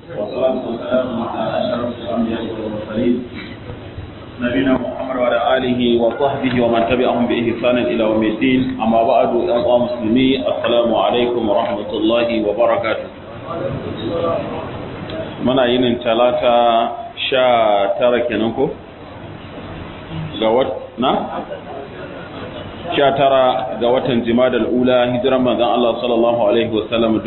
والصلاة والسلام على أشرف الأنبياء والمرسلين نبينا محمد وعلى آله وصحبه ومن تبعهم بإحسان إلى يوم الدين أما بعد أيها المسلمين السلام عليكم ورحمة الله وبركاته muna yinin talata sha tara kenan ko? ga wat na? sha tara ga watan jimadal ula hijiran manzon Allah sallallahu alaihi wasallam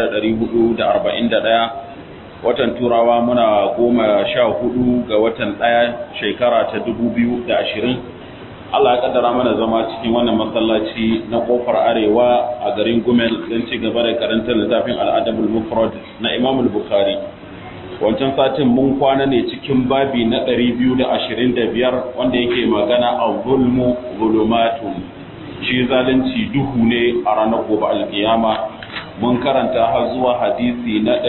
1441 watan turawa muna goma sha hudu ga watan daya shekara ta 2020 Allah ya kaddara mana zama cikin wannan masallaci na kofar arewa a garin Gumel don ci gaba da karantar littafin al'adabul mufrad na Imam al-Bukhari wancan satin mun kwana ne cikin babi na 225 wanda yake magana a zulmu zulumatun shi zalunci duhu ne a ranar gobe alkiyama mun karanta har zuwa hadisi na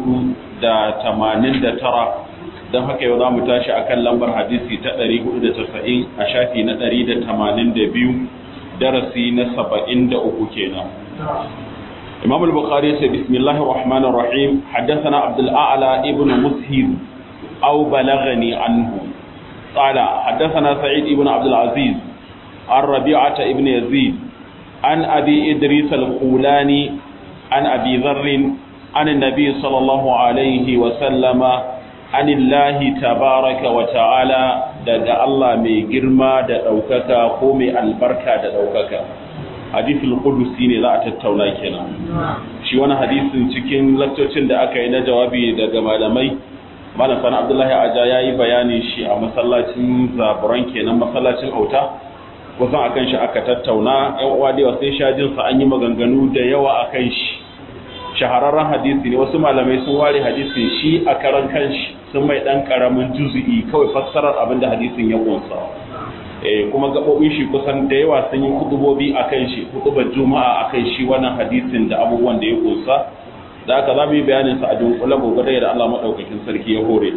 489 don haka yau za mu tashi akan lambar hadisi ta 490 a shafi na 182 darasi na 73 kenan إمام البخاري بسم الله الرحمن الرحيم حدثنا عبد الأعلى ابن مسهر أو بلغني عنه قال حدثنا سعيد ابن عبد العزيز عن ربيعة ابن يزيد عن أبي إدريس الخولاني عن أبي ذر عن النبي صلى الله عليه وسلم عن الله تبارك وتعالى دقى الله مي جرما دقوكك قومي البركة دقوكك hadisul qudusi ne za a tattauna kenan shi wani hadisin cikin laktocin da aka yi na jawabi daga malamai malam sani abdullahi aja ya yi bayani shi a masallacin zaburan kenan masallacin auta kusan akan shi aka tattauna yan uwa da sai shajin sa an yi maganganu da yawa akan shi shahararren hadisi ne wasu malamai sun ware hadisin shi a karan kanshi sun mai dan karamin juzu'i kawai fassarar abin da hadisin ya kunsa kuma gaɓoɓin shi kusan da yawa sun yi kutubobi a kan shi kutubar juma'a a kan shi wannan hadisin da abubuwan da ya kusa da aka za mu yi bayaninsa a dunkule gobe da Allah maɗaukakin sarki ya hore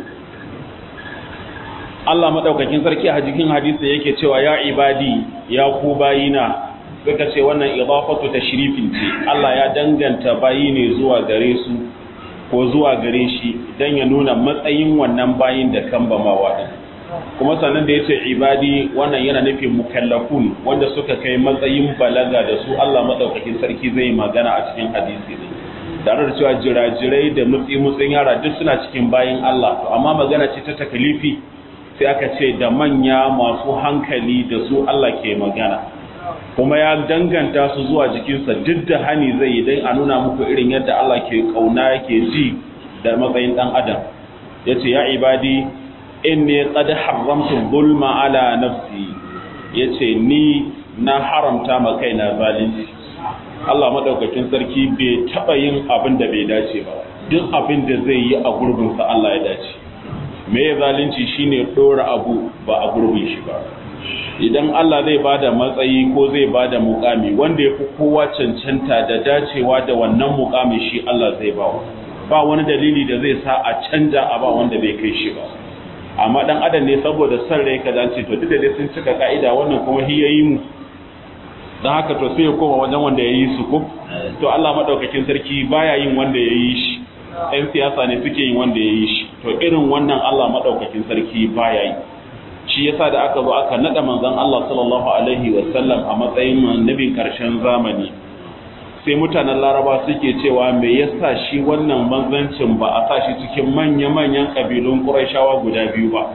Allah maɗaukakin sarki a jikin hadisi yake cewa ya ibadi ya ku bayina suka ce wannan idafatu tashrifin ce Allah ya danganta bayi ne zuwa gare su ko zuwa gare shi dan ya nuna matsayin wannan bayin da kan bamawa din kuma sannan da ya ce ibadi wannan yana nufin mukallafun wanda suka kai matsayin balaga da su Allah maɗaukakin sarki zai magana a cikin hadisi ne tare da cewa jirajirai da mutsi mutsin yara duk suna cikin bayin Allah amma magana ce ta takalifi sai aka ce da manya masu hankali da su Allah ke magana kuma ya danganta su zuwa jikinsa duk da hani zai yi don a nuna muku irin yadda Allah ke kauna yake ji da matsayin ɗan adam ya ce ya ibadi inni qad haramtu zulma ala nafsi yace ni na haramta ma kaina zalunci Allah madaukakin sarki bai taba yin abin da bai dace ba duk abin da zai yi a gurbin sa Allah ya dace me zalunci shine dora abu ba a gurbin shi ba idan Allah zai bada matsayi ko zai bada mukami wanda yafi kowa cancanta da dacewa da wannan mukami shi Allah zai ba ba wani dalili da zai sa a canja a ba wanda bai kai shi ba amma dan adam ne saboda san rai ka dace to duk da dai sun cika ka'ida wannan kuma hi yayi mu dan haka to sai ya koma wajen wanda yayi su ko to Allah madaukakin sarki baya yin wanda yayi shi ɗan siyasa ne suke yin wanda yayi shi to irin wannan Allah madaukakin sarki baya yi shi yasa da aka zo aka nada manzon Allah sallallahu alaihi wasallam a matsayin annabin karshen zamani sai mutanen laraba suke cewa me yasa shi wannan manzancin ba a sa shi cikin manya-manyan ƙabilun ƙuraishawa guda biyu ba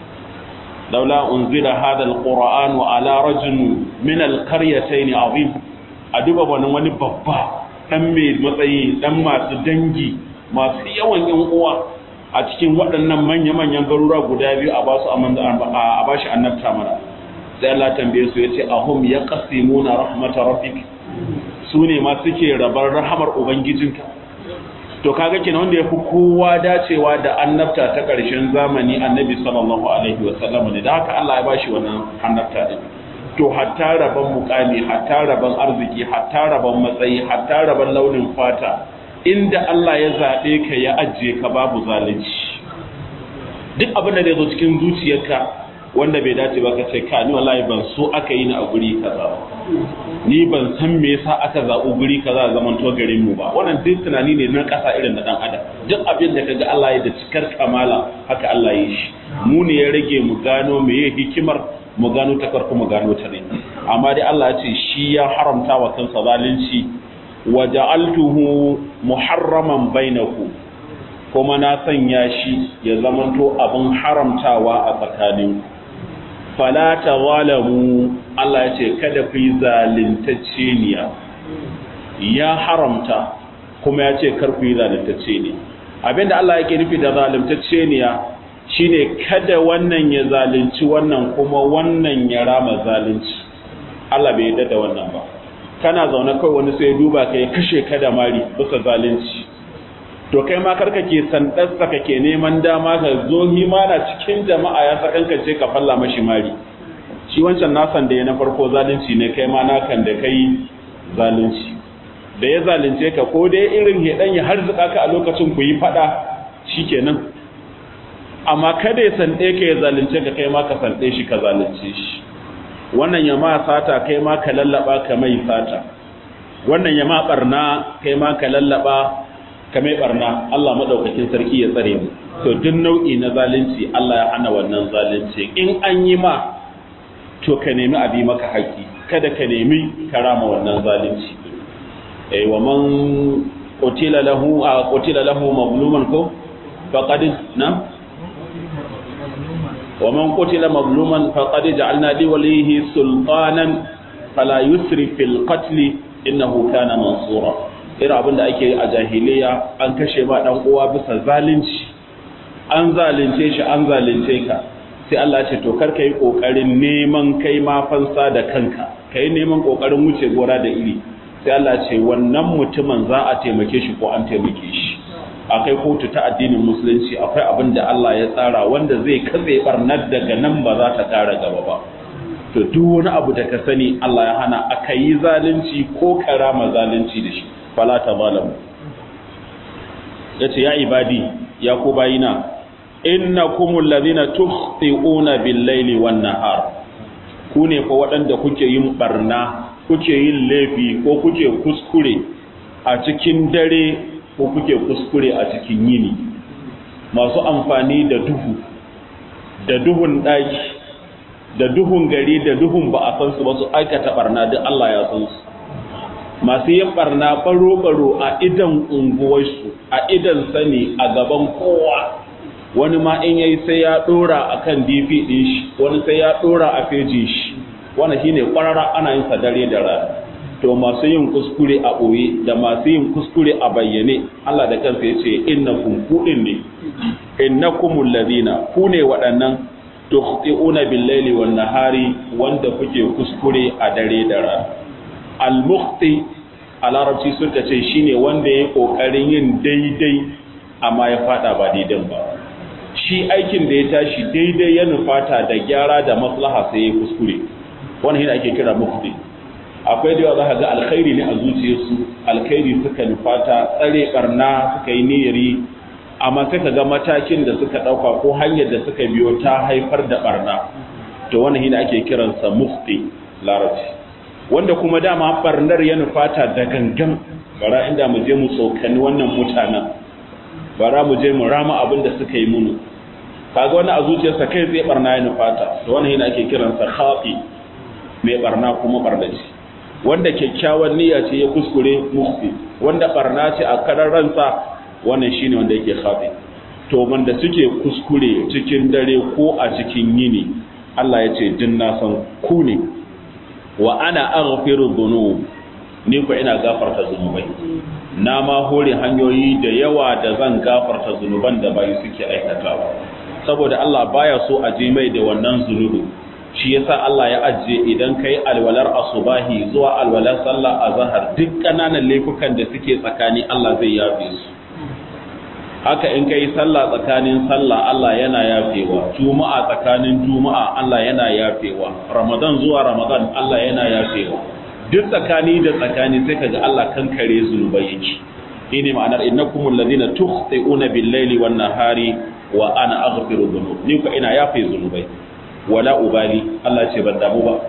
laula unzila hada alquran wa ala rajul min alqaryatayn azim a duba wani wani babba dan mai matsayi dan masu dangi masu yawan yan uwa a cikin waɗannan manya-manyan garura guda biyu a basu a bashi annabta mana sai Allah tambaye su yace ahum yaqsimuna rahmatar rabbik su ne ma suke rabar rahamar Ubangijinka. To kaga kenan wanda ya fi kowa dacewa da annabta ta ƙarshen zamani annabi sallallahu alaihi wa sallam ne da haka Allah ya bashi wannan annabta din. To hatta rabon mukami, hatta rabon arziki, hatta rabon matsayi, hatta rabon launin fata, inda Allah ya zaɓe ka ya ajiye ka babu zalunci. Duk abin da zai zo cikin zuciyarka wanda bai dace ba ka ce ka ni wallahi ban so aka yi ni a guri kaza ba ni ban san me yasa aka zaɓi guri kaza zaman to garin mu ba wannan duk tunani ne na ƙasa irin na dan adam duk abin da kaga Allah ya da cikar kamala haka Allah ya yi shi mu ne ya rage mu gano me ya hikimar mu gano ta farko mu gano ta ne amma dai Allah ya ce shi ya haramta wa kansa zalunci wa ja'altuhu muharraman bainakum kuma na sanya shi ya zamanto abin haramtawa a tsakaninku fala tazalamu Allah ya ce kada ku yi zalintacce niya ya haramta kuma ya ce kar ku yi zalintacce ne abinda Allah yake nufi da zalintacce niya shine kada wannan ya zalunci wannan kuma wannan ya rama zalunci Allah bai yarda da wannan ba kana zaune kai wani sai duba kai kashe ka da mari bisa zalunci to kai ma karka ke sandarsa kake neman dama ka zo himana cikin jama'a ya sakankance ka falla mashi mari shi wancan nasan da ya na farko zalunci ne kai ma nakan da kai zalunci da ya zalunce ka ko dai irin hedan ya harzuka ka a lokacin ku yi fada shikenan amma kada ya sande ka ya zalunce ka kai ma ka sande shi ka zalunce shi wannan ya ma sata kai ma ka lallaba ka mai sata wannan ya ma barna kai ma ka lallaba kamar barna Allah madaukakin sarki ya tsare mu to duk nau'i na zalunci Allah ya hana wannan zalunci in an yi ma to ka nemi abi maka haƙi kada ka nemi karama wannan zalunci eh wa man qutila lahu a qutila lahu mazluman ko faqad na wa man qutila mazluman faqad ja'alna li walihi sultanan fala yusrif fil qatl innahu kana mansura irin abin da ake a jahiliya an kashe ma dan uwa bisa zalunci an zalunce shi an zalunce ka sai Allah ce to kar kai kokarin neman kai ma fansa da kanka kai neman kokarin wuce gora da iri sai Allah ce wannan mutumin za a taimake shi ko an taimake shi akai kotu ta addinin musulunci akwai abin da Allah ya tsara wanda zai katse barnar daga nan ba za ta kara gaba ba to duk wani abu da ka sani Allah ya hana aka yi zalunci ko karama zalunci da shi fala ta zalamu ya ce ya ibadi ya ku bayina inna kumul ladina tukhti'una bil laili wan nahar ku ne fa waɗanda kuke yin barna kuke yin laifi ko kuke kuskure a cikin dare ko kuke kuskure a cikin yini masu amfani da duhu da duhun ɗaki da duhun gari da duhun ba a san su ba su aikata barna duk Allah ya san su masu yin barna baro-baro a idan unguwarsu a idan sani a gaban kowa wani ma in yayi sai ya dora akan dp din shi wani sai ya dora a fejin shi wani shine kwarara ana yin dare da rana to masu yin kuskure a ɓoye da masu yin kuskure a bayyane Allah da kansa ya ce innakum kuɗin ne innakumul ladina ku ne waɗannan tukhti'una bil laili wan nahari wanda kuke kuskure a dare da rana al-mukhti a larabci suka ce shine wanda ya kokarin yin daidai amma ya fada ba daidan ba shi aikin da ya tashi daidai ya nufata da gyara da maslaha sai ya kuskure wannan yana ake kira mukhti akwai da yawa za ka ga alkhairi ne a zuciyarsu alkhairi suka nufata tsare barna suka yi niyyari amma sai ka ga matakin da suka dauka ko hanyar da suka biyo ta haifar da barna to wannan yana ake kiransa mukhti larabci wanda kuma dama barnar ya nufata da gangan bara inda mu je mu tsokani wannan mutanen bara mu je mu rama abin da suka yi munu kaga wani a zuciyarsa kai tsaye barna ya nufata to wannan yana ake kiransa khafi mai barna kuma barnaci wanda kyakkyawan niyya ce ya kuskure mufti wanda barna ce a karar ransa wannan shine wanda yake khafi to wanda suke kuskure cikin dare ko a cikin yini Allah ya ce din na san ku ne wa ana aghfiru dhunub ni ko ina gafarta zunubai na ma hore hanyoyi da yawa da zan gafarta zunuban da bai suke aikatawa saboda Allah baya so a je mai da wannan zunubi shi yasa Allah ya ajiye idan kai alwalar asubahi zuwa alwalar sallah azhar duk kananan laifukan da suke tsakani Allah zai yafe su haka in kai sallah tsakanin sallah Allah yana yafewa juma'a tsakanin juma'a Allah yana yafewa ramadan zuwa ramadan Allah yana yafewa duk tsakani da tsakani sai kaga Allah kankare zunubai yake shine ma'anar innakumul ladina tukhti'una bil-laili wan-nahari wa ana aghfiru dhunub ni ko ina yafe zunubai wala ubali Allah ce ban damu ba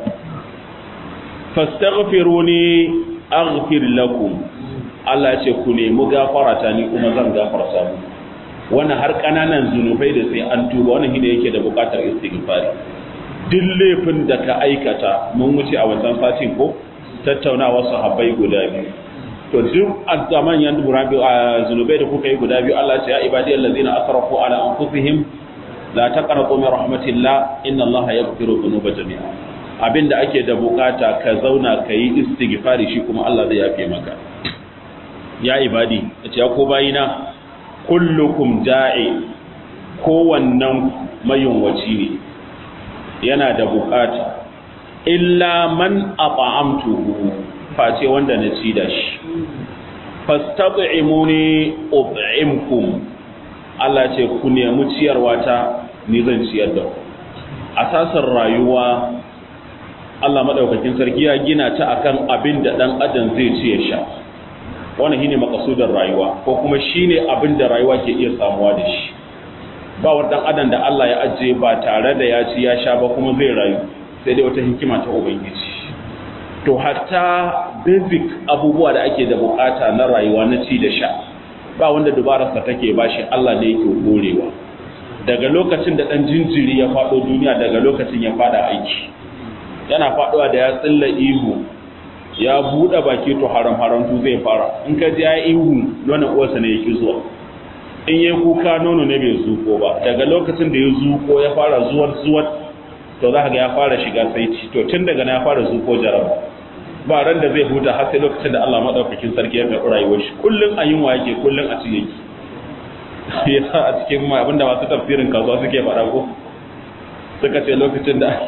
fastaghfiruni aghfir lakum Allah ce ku nemi gafarata ni kuma zan gafarta mu wannan har kananan zunubai da sai an tuba wannan shine yake da bukatar istighfari duk laifin da ka aikata mun wuce a wancan satin ko tattaunawa sahabbai guda biyu to duk azaman yan burabi a zunubai da kuka yi guda biyu Allah ce ya ibadi allazina asrafu ala anfusihim la taqnatu min rahmatillah inna Allah yaghfiru dhunuba jami'a abinda ake da bukata ka zauna ka yi istighfari shi kuma Allah zai yafe maka ya ibadi yace ya ko bayina kullukum ja'i kowannan mayunwaci ne yana da bukata illa man at'amtuhu face wanda na ci da shi fastat'imuni ut'imkum Allah ce ku nemi ciyarwa ta ni zan ciyar da ku asasin rayuwa Allah madaukakin sarki ya gina ta akan abin da dan adam zai ci ya sha wannan shine makasudin rayuwa ko kuma shine abin da rayuwa ke iya samuwa da shi ba wa dan adam da Allah ya ajiye ba tare da ya ci ya sha ba kuma zai rayu sai dai wata hikima ta ubangiji to hatta basic abubuwa da ake da bukata na rayuwa na ci da sha ba wanda dubararsa take bashi Allah ne yake gorewa daga lokacin da dan jinjiri ya fado duniya daga lokacin ya fada aiki yana faduwa da ya tsilla ihu ya bude baki to haram haramtu zai fara in ka ji ya ihu nonon uwarsa ne yake zuwa in yi kuka nono ne bai zuko ba daga lokacin da ya zuko ya fara zuwar zuwar to za ga ya fara shiga saiti to tun daga na ya fara zuko jaraba ba ran da zai huta har sai lokacin da Allah madaukakin sarki ya karɓi rayuwar shi kullun a yunwa yake kullun a ci yake yasa a cikin ma abinda masu tafsirin kasuwa suke faɗa ko suka ce lokacin da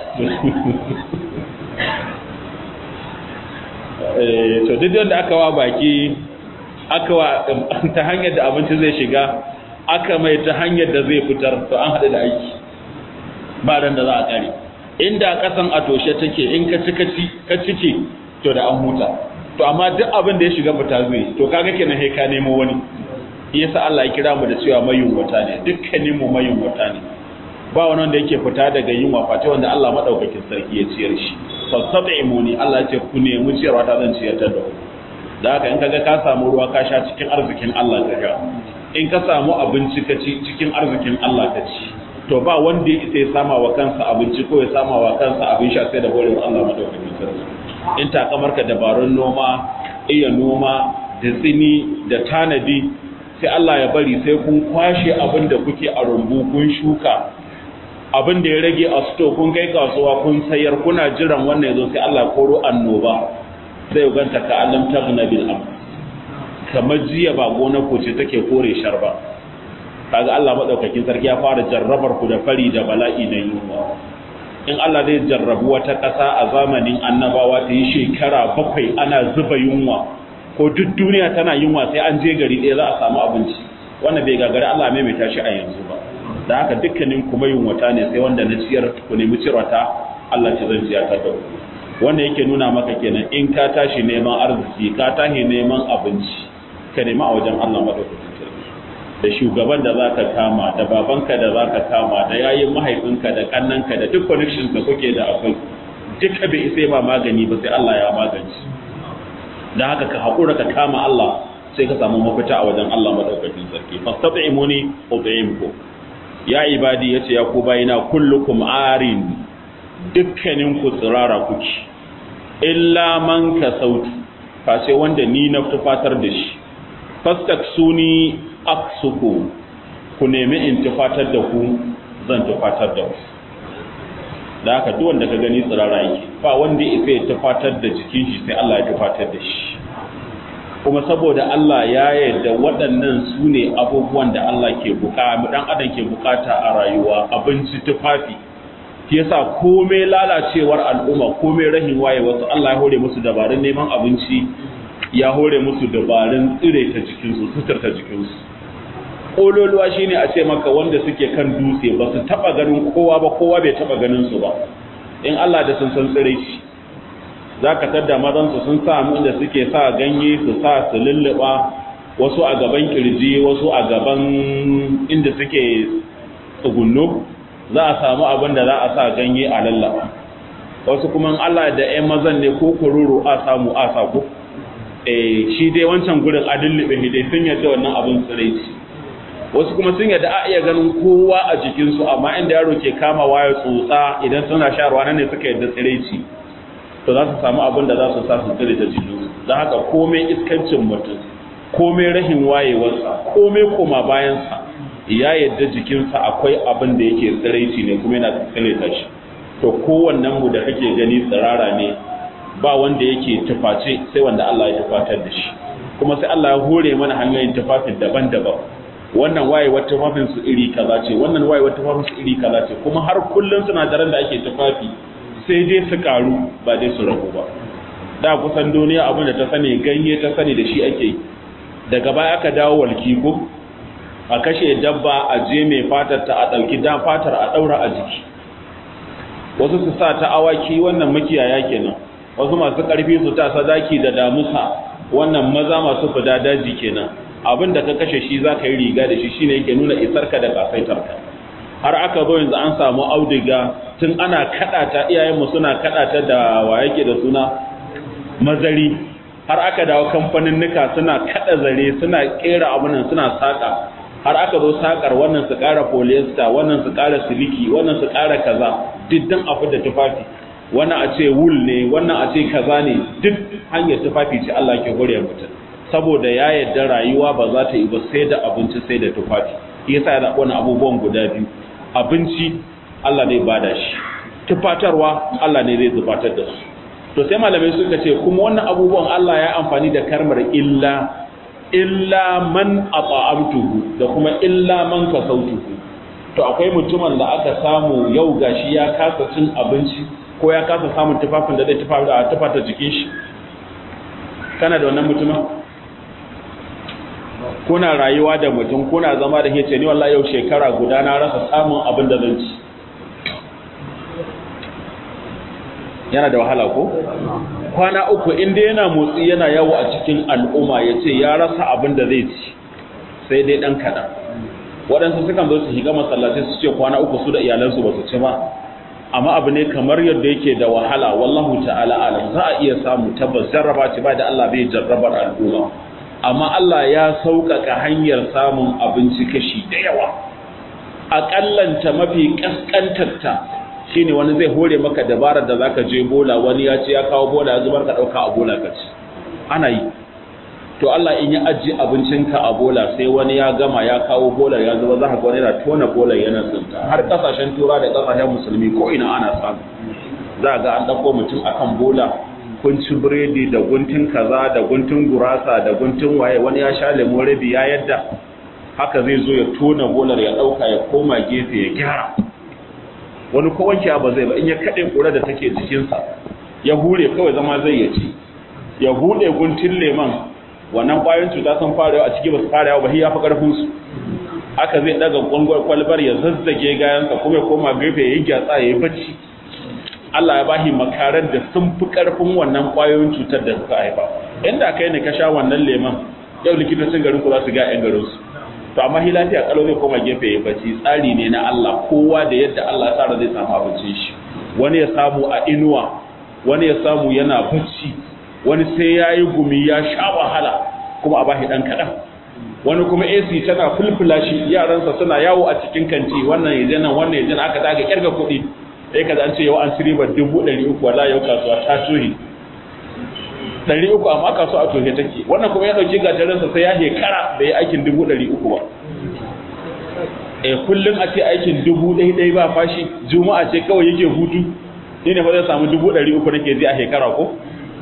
to duk wanda aka wa baki aka wa ta hanyar da abinci zai shiga aka mai ta hanyar da zai fitar to an haɗu da aiki ba ran da za a kare inda kasan a toshe take in ka ci ka cike to da an huta to amma duk abin da ya shiga fita zai to kaga kenan sai ka nemo wani yasa Allah ya kira mu da cewa mayunwata ne dukkanin mu mayunwata ne ba wani wanda yake fita daga yunwa fata wanda Allah madaukakin sarki ya ciyar shi fastat'imuni Allah ya ce ku nemi ciyarwa ta zan ciyar da ku da haka in kaga ka samu ruwa ka sha cikin arzikin Allah ka sha in ka samu abinci ka ci cikin arzikin Allah ka ci to ba wanda ya isa ya sama wa kansa abinci ko ya sama wa kansa abin sha sai da horewar Allah madaukakin sarki in takamarka dabarun noma iya noma da tsini da tanadi sai Allah ya bari sai kun kwashe abin da kuke a rumbu kun shuka abin da ya rage a sto kun kai kasuwa kun sayar kuna jiran wannan yazo sai Allah koro annoba sai ganta ka alam tagna bil am kamar jiya ba gona ko ce take kore sharba kaga Allah madaukakin sarki ya fara jarrabar ku da fari da bala'i na yunwa in Allah zai jarrabu wata ƙasa a zamanin annabawa ta yi shekara bakwai ana zuba yunwa ko duk duniya tana yunwa sai an je gari ɗaya za a samu abinci wannan bai gagari Allah mai mai tashi a yanzu ba da haka dukkanin kuma yunwata ne sai wanda na ciyar ku nemi cirwata Allah ce zan ciyar ta da wanda yake nuna maka kenan in ka tashi neman arziki ka tashi neman abinci ka nemi a wajen Allah madaukakin sarki da shugaban da za ka kama da babanka da za ka kama da yayin mahaifinka da kannanka da duk connections da kuke da akwai duka bai isa ba magani ba sai Allah ya magance da haka ka haƙura ka kama Allah sai ka samu mafita a wajen Allah madaukakin sarki fastat'imuni ut'imku ya ibadi yace ya ku bayina kullukum arin dukkanin ku tsirara kuki illa man kasautu fa sai wanda ni na tufatar da shi fastaksuni aksuku ku nemi in tufatar da ku zan tufatar da ku da haka duk wanda ka gani tsirara yake ba wanda ya ya tufatar da jikin shi sai Allah ya tufatar da shi kuma saboda Allah ya yarda waɗannan su ne abubuwan da Allah ke bukata dan adam ke bukata a rayuwa abinci tufafi shi yasa komai lalacewar al'umma komai rahin waye wasu Allah ya hore musu dabarun neman abinci ya hore musu dabarun tsire ta jikinsu suturta jikinsu ƙololuwa shine a ce maka wanda suke kan dutse ba su taɓa ganin kowa ba kowa bai taɓa ganin su ba in Allah da sun san tsire shi za ka tadda mazansu sun sa inda suke sa ganye su sa su lulluɓa wasu a gaban kirji wasu a gaban inda suke tsugunno za a samu abin da za a sa ganye a lallaba wasu kuma Allah da ƴan mazan ne ko kururu a samu a sa ko eh shi dai wancan gurin adin libe dai sun yadda wannan abin tsiraici wasu kuma sun yadda a iya ganin kowa a jikin su amma inda yaro ke kama waya tsotsa idan suna sharwa nan ne suka yadda tsiraici to za su samu abin da za su sa su tsire ta jikin su don haka komai iskancin mutum komai rahin wayewarsa komai koma bayansa ya yadda jikinsa akwai abin da yake tsiraici ne kuma yana tsirita shi to kowannen mu da kake gani tsirara ne ba wanda yake tuface sai wanda Allah ya tufatar da shi kuma sai Allah ya hore mana hanyoyin tufafin daban-daban wannan wayewar tufafin su iri kaza ce wannan wayewar tufafin su iri kaza ce kuma har kullun sinadaran da ake tufafi sai dai su karu ba dai su ragu ba da kusan duniya abin da ta sani ganye ta sani da shi ake yi daga baya aka dawo walki ko a kashe dabba a je mai fatar ta a ɗauki dan fatar a ɗaura a jiki wasu su sa ta awaki wannan makiyaya kenan wasu masu ƙarfi su ta sadaki da damusa wannan maza masu fida daji kenan abin da ka kashe shi za ka yi riga da shi shine yake nuna isarka da kasaitarka har aka zo yanzu an samu auduga tun ana kaɗa ta iyayenmu suna kaɗa ta da wa yake da suna mazari har aka dawo kamfanin nika suna kada zare suna kera abunan suna saka har aka zo sakar wannan su kara polyester wannan su kara siliki wannan su kara kaza duk dan abu da tufafi wannan a ce wool ne wannan a ce kaza ne duk hanyar tufafi ce Allah ke hore mutum saboda ya yarda rayuwa ba za ta yi ba sai da abinci sai da tufafi yasa ya zaɓi wani abubuwan guda biyu abinci Allah ne bada shi tufatarwa Allah ne zai zubatar da su to sai malamai suka ce kuma wannan abubuwan Allah ya amfani da karmar illa illa man at'amtuhu da kuma illa man kasautuhu to akwai mutumin da aka samu yau gashi ya kasa cin abinci ko ya kasa samun tufafin da zai tufafi da tufata jikin shi kana da wannan mutumin kuna rayuwa da mutum kuna zama da ce ni wallahi yau shekara guda na rasa samun abin da zan ci yana da wahala ko kwana uku inda yana motsi yana yawo a cikin al'umma ya ce ya rasa abin da zai ci sai dai ɗan kaɗan waɗansu sukan zo su shiga masallaci su ce kwana uku su da iyalansu ba su ci ba amma abu ne kamar yadda yake da wahala wallahu ta'ala alam za a iya samu tabbas jarraba ce ba da Allah bai jarrabar al'umma amma Allah ya sauƙaƙa hanyar samun abinci kashi da yawa aƙallanta mafi ƙasƙantarta shine wani zai hore maka dabarar da zaka je bola wani ya ce ya kawo bola ya zubar ka dauka a bola ka ci ana yi to Allah in ya ajiye abincinka a bola sai wani ya gama ya kawo bola ya zuba za ka ga wani yana tona bola yana tsinta har kasashen tura da kasashen musulmi ko ina ana samu za ga an dauko mutum akan bola kun ci biredi da guntun kaza da guntun gurasa da guntun waye wani ya sha lemo rabi ya yadda haka zai zo ya tona bolar ya dauka ya koma gefe ya gyara wani ko wanke ba zai ba in ya kaɗe ƙura da take jikinsa ya hure kawai zama zai ya ci ya buɗe guntun leman wannan ƙwayoyin cuta sun fara yawa a ciki ba su fara yawa ba ya fi ƙarfinsu haka zai ɗaga gwangwar kwalbar ya zazzage gayansa kuma ya koma gefe ya yi gyatsa ya yi bacci Allah ya bashi makarar da sun fi ƙarfin wannan ƙwayoyin cutar da suka haifa inda kai ne ka sha wannan leman yau likitocin garin ku za su ga 'yan garinsu to amma hi lafiya kalau zai koma gefe ya bacci tsari ne na Allah kowa da yadda Allah ya tsara zai samu abincin shi wani ya samu a inuwa wani ya samu yana bacci wani sai ya yi gumi ya sha wahala kuma a bashi ɗan kaɗan wani kuma AC tana fulfula shi yaransa suna yawo a cikin kanti wannan ya nan wannan ya nan aka daga kirga kuɗi sai ka an ce yau an siriba dubu ɗari uku wala yau kasuwa ta tuhi ɗari uku amma kasuwa a tuhe take wannan kuma ya ɗauki gatarinsa sai ya hekara da ya aikin dubu ɗari uku ba e kullum a ce aikin dubu ɗai ba fashi juma'a ce kawai yake hutu ni ne fa zai samu dubu ɗari uku nake ji a shekara ko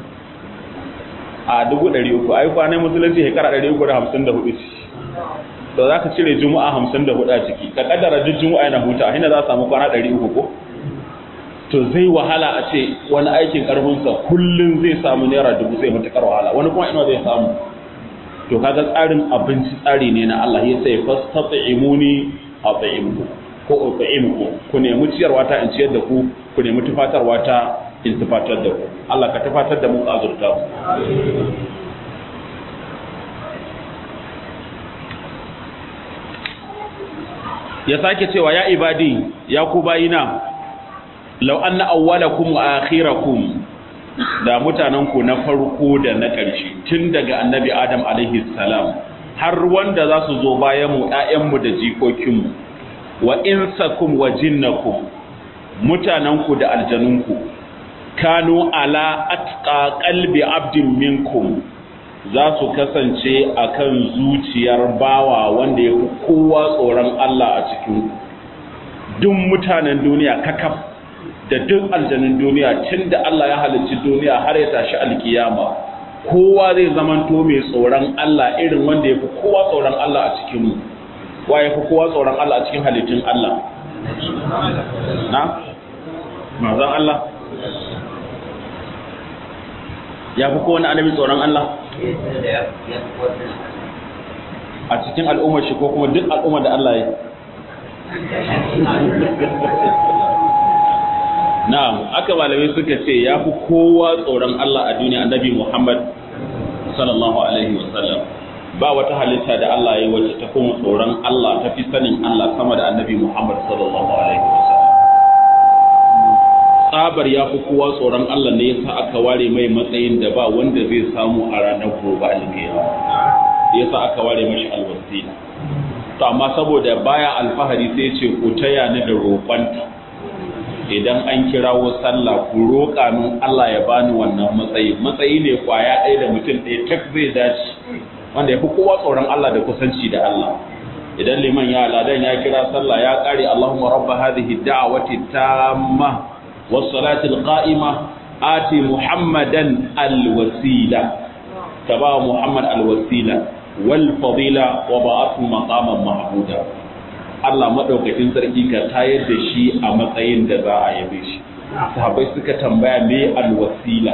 a dubu ɗari uku ai kwanan musulunci shekara ɗari uku da hamsin da hudu to za ka cire juma'a hamsin da hudu a ciki ka kaddara duk juma'a yana huta a za a samu kwana ɗari uku ko to zai wahala a ce wani aikin ƙarfinsa kullum zai samu naira dubu zai matuƙar wahala wani kuma ina zai samu to kaga tsarin abinci tsari ne na Allah ya sai fastat'imuni at'imku ko at'imku ku nemi ciyarwa ta in ciyar da ku ku nemi tufatarwa ta in tufatar da ku Allah ka tufatar da mu ka azurta mu ya sake cewa ya ibadi ya ku bayina law anna awwalakum wa akhirakum da mutanenku na farko da na ƙarshe tun daga annabi adam alaihi salam har wanda za su zo bayan mu ƴaƴanmu da jikokinmu wa insakum wa jinnakum mutanenku da aljanunku kanu ala atqa qalbi abdin minkum za su kasance akan zuciyar bawa wanda ya fi kowa tsoron Allah a cikin duk mutanen duniya kakaf da duk aljanun duniya tun da Allah ya halicci duniya har ya tashi alkiyama kowa zai zamanto mai tsoron Allah irin wanda ya fi kowa tsoron Allah a cikin mu wa ya fi kowa tsoron Allah a cikin halittun Allah na mazan Allah ya fi kowane annabi tsoron Allah a cikin al'ummar shi ko kuma duk al'ummar da Allah ya na'am aka malamai suka ce ya fi kowa tsoron Allah a duniya annabi Muhammad sallallahu alaihi wasallam ba wata halitta da Allah ya yi wacce ta kuma tsoron Allah ta fi sanin Allah sama da annabi Muhammad sallallahu alaihi wasallam tsabar ya fi kowa tsoron Allah ne yasa aka ware mai matsayin da ba wanda zai samu a ranar gobe alkiyama yasa aka ware mashi alwasila to amma saboda baya alfahari sai ce ku taya ni da roƙonta idan an kirawo sallah ku roƙa min Allah ya bani wannan matsayi matsayi ne kwaya ɗaya da mutum ɗaya tak zai dace wanda ya fi kowa tsoron Allah da kusanci da Allah idan liman ya ladan ya kira sallah ya ƙare Allahumma rabba hadhihi da'wati tamma was salati qa'ima ati muhammadan alwasila taba muhammad alwasila wal fadila wa ba'athu maqaman mahmuda Allah maɗaukakin sarki ka tayar da shi a matsayin da za a yabe shi sahabbai suka tambaya me alwasila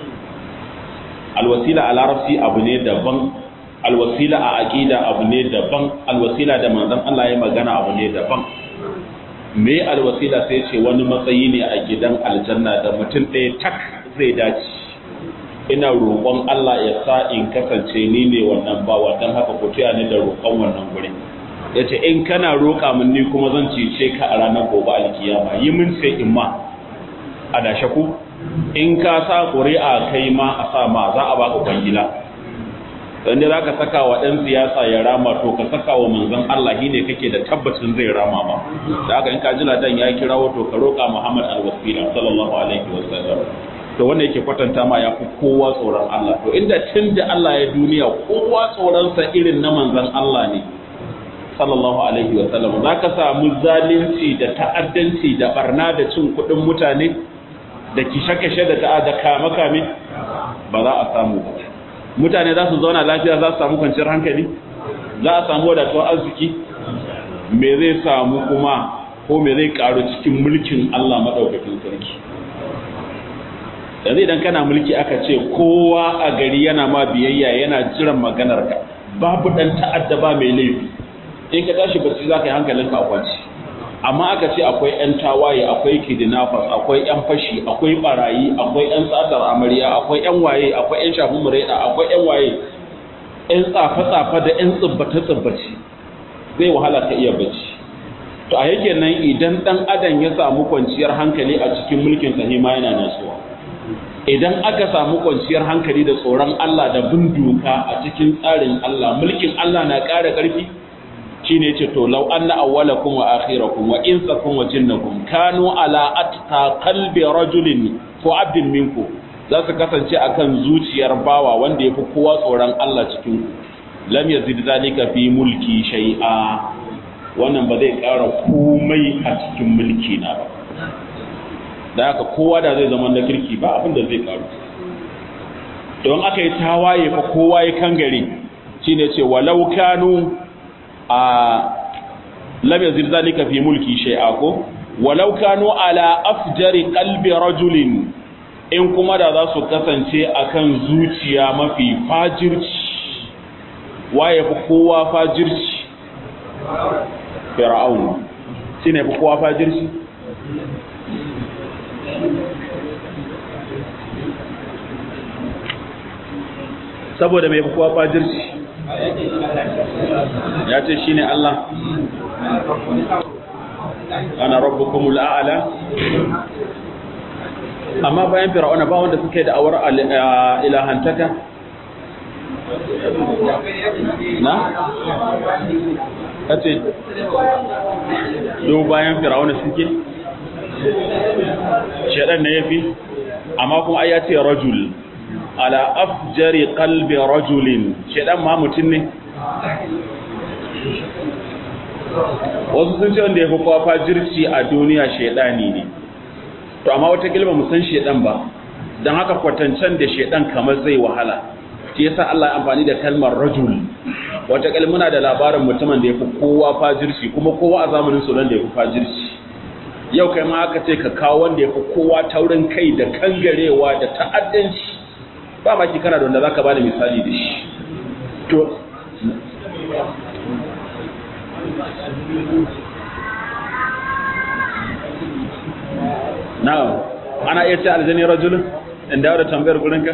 alwasila a larabci abu ne daban alwasila a aqida abu ne daban alwasila da manzon Allah ya magana abu ne daban me alwasila sai ce wani matsayi ne a gidan aljanna da mutum ɗaya tak zai dace ina roƙon Allah ya sa in kasance ni ne wannan bawa don haka ku tuya ni da roƙon wannan gurin ya ce in kana roƙa min ni kuma zan cece ka a ranar gobe alkiyama yi min sai in ma a dashe ku in ka sa ƙuri'a kai ma a sa ma za a baka kwangila dan za ka saka wa ɗan siyasa ya rama to ka saka wa manzon Allah shi ne kake da tabbacin zai rama ma da haka in ka ji ladan ya kirawo to ka roƙa Muhammad al-Wasila sallallahu alaihi wasallam to wanda yake kwatanta ma ya fi kowa tsoron Allah to inda tun da Allah ya duniya kowa tsoronsa irin na manzon Allah ne sallallahu alaihi wa sallam za ka samu zalunci da ta'addanci da barna da cin kuɗin mutane da kishe-kishe da ta'ada kame-kame ba za a samu ba mutane za su zauna lafiya za su samu kwanciyar hankali za a samu wadatuwar arziki me zai samu kuma ko me zai karu cikin mulkin Allah maɗaukakin sarki yanzu idan kana mulki aka ce kowa a gari yana ma biyayya yana jiran maganar ka babu ɗan ta'adda ba mai laifi in ka tashi bacci za ka yi hankalinka a kwanci amma aka ce akwai 'yan tawaye akwai kidnappers akwai 'yan fashi akwai barayi akwai 'yan tsadar amarya akwai 'yan waye akwai 'yan shafin mureda akwai 'yan waye 'yan tsafe-tsafe da 'yan tsibbace-tsibbace zai wahala ka iya bacci to a yake nan idan dan adam ya samu kwanciyar hankali a cikin mulkin sa ma yana nasuwa idan aka samu kwanciyar hankali da tsoron Allah da bin doka a cikin tsarin Allah mulkin Allah na ƙara ƙarfi shine yace to law anna awwalakum wa akhirakum wa insakum wa jinnakum kanu ala atqa qalbi rajulin ko abdin minku za su kasance akan zuciyar bawa wanda yafi kowa tsoron Allah cikin ku lam yazid zalika fi mulki shay'a wannan ba zai ƙara komai a cikin mulki na ba da haka kowa da zai zama na kirki ba abin da zai ƙaru don aka yi tawaye fa kowa ya kangare shine ce walau kanu a lam yazid zalika fi mulki shay'a ko walau kanu ala afjari qalbi rajulin in kuma da za su kasance akan zuciya mafi fajirci waye fi kowa fajirci fir'aun shine fi kowa fajirci saboda mai fi kowa fajirci ya ce shine Allah ana rabbukumul a'la amma bayan fir'auna ba wanda suke da awar ilahantaka na kace do bayan fir'auna suke shedan ne yafi amma kuma ai ya ce rajul ala afjari qalbi rajulin shedan ma mutun ne wasu sun ce wanda ya fi kowa fajirci a duniya shedani ne to amma wata gilma mu san shedan ba don haka kwatancen da shedan kamar zai wahala shi yasa Allah ya amfani da kalmar rajul wata kalmuna da labarin mutumin da ya fi kowa fajirci kuma kowa a zamanin su da ya fi fajirci yau kai ma aka ce ka kawo wanda ya fi kowa taurin kai da kangarewa da ta'addanci ba ma ki kana da wanda zaka bada misali da shi to na'am ana iya ce aljani rajulun in dawo da tambayar gurinka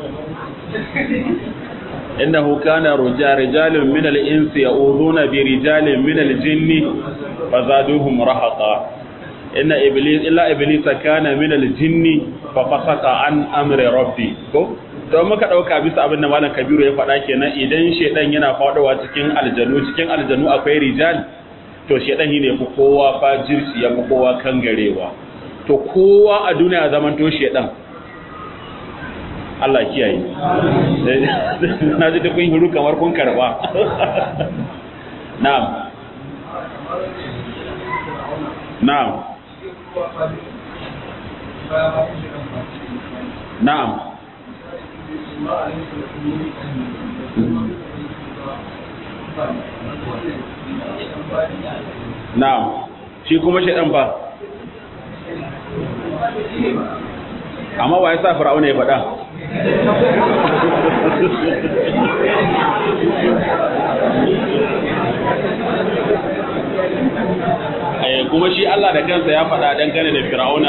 innahu kana rijalun min al-insi ya'uduna bi rijalin min al-jinni fazaduhum rahaqa inna iblis illa iblisa kana min al-jinni fa fasaqa an amri rabbi ko to muka dauka bisa abin da malam kabiru ya faɗa kenan idan shedan yana faɗowa cikin aljanu cikin aljanu akwai rijal to shedan ne fi kowa fajirci ya fi kowa kangarewa to kowa a duniya zaman to shedan Allah kiyaye na ji dukkan hiru kamar kun karba na'am na'am na'am na'am shi kuma shedan ba amma wa ya sa fir'auna ya faɗa kuma shi Allah da kansa ya faɗa dangane da fir'auna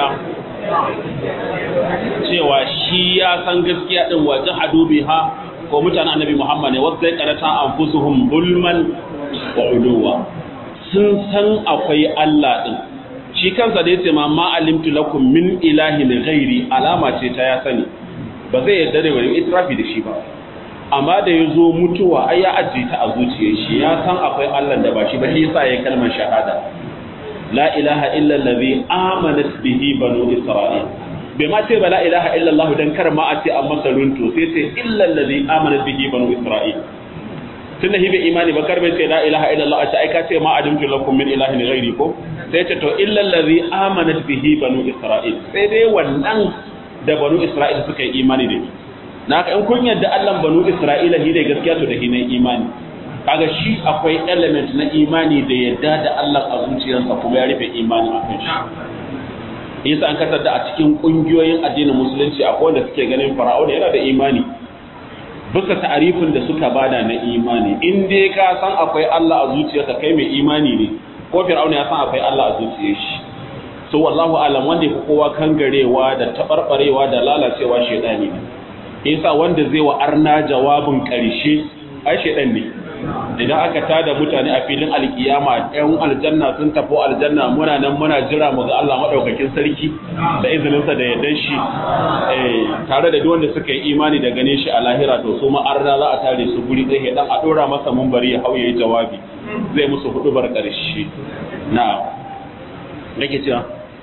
cewa shi ya san gaskiya din wa jahadu biha ko mutanen annabi Muhammad ne wasu zai karata anfusuhum bulman wa uluwa sun san akwai Allah din shi kansa da yace ma ma alimtu lakum min ilahin ghairi alama ce ta ya sani ba zai yarda da wani itrafi da shi ba amma da ya zo mutuwa ai ya ajiye ta a zuciyar shi ya san akwai Allah da ba shi ba shi yasa yayin kalmar shahada la ilaha illa allazi amanat bihi banu isra'il bai ma ce ba la ilaha illa Allah dan kar ma a ce an masa runto sai ce illa allazi amanat bihi banu isra'il tunda hibe imani ba kar bai ce la ilaha illa Allah a ce ai ka ce ma adamtu lakum min ilahin ghairi ko sai ce to illa allazi amanat bihi banu isra'il sai dai wannan da banu isra'il suka yi imani da ni na ka in kun yadda Allah banu isra'ila shi ne gaskiya to da shi ne imani kaga shi akwai element na imani da yadda da Allah a zuciyarsa kuma ya rufe imani a kan shi yasa an kasar da a cikin kungiyoyin addinin musulunci akwai wanda suke ganin fara'auna yana da imani bisa ta'arifin da suka bada na imani in dai ka san akwai Allah a zuciyarka kai mai imani ne ko fir'auna ya san akwai Allah a zuciyar shi so wallahu alam wanda ya kowa kangarewa da tabarbarewa da lalacewa shedani ne yasa wanda zai wa arna jawabin karshe ai shedan ne idan aka tada mutane a filin alkiyama ɗan aljanna sun tafi aljanna muna nan muna jira mu ga Allah madaukakin sarki da izininsa da yardan shi eh tare da duk wanda suka yi imani da ganin shi a lahira to su ma arna za a tare su guri ɗaya dan a dora masa munbari ya hauye jawabi zai musu hudubar karshe na'am nake cewa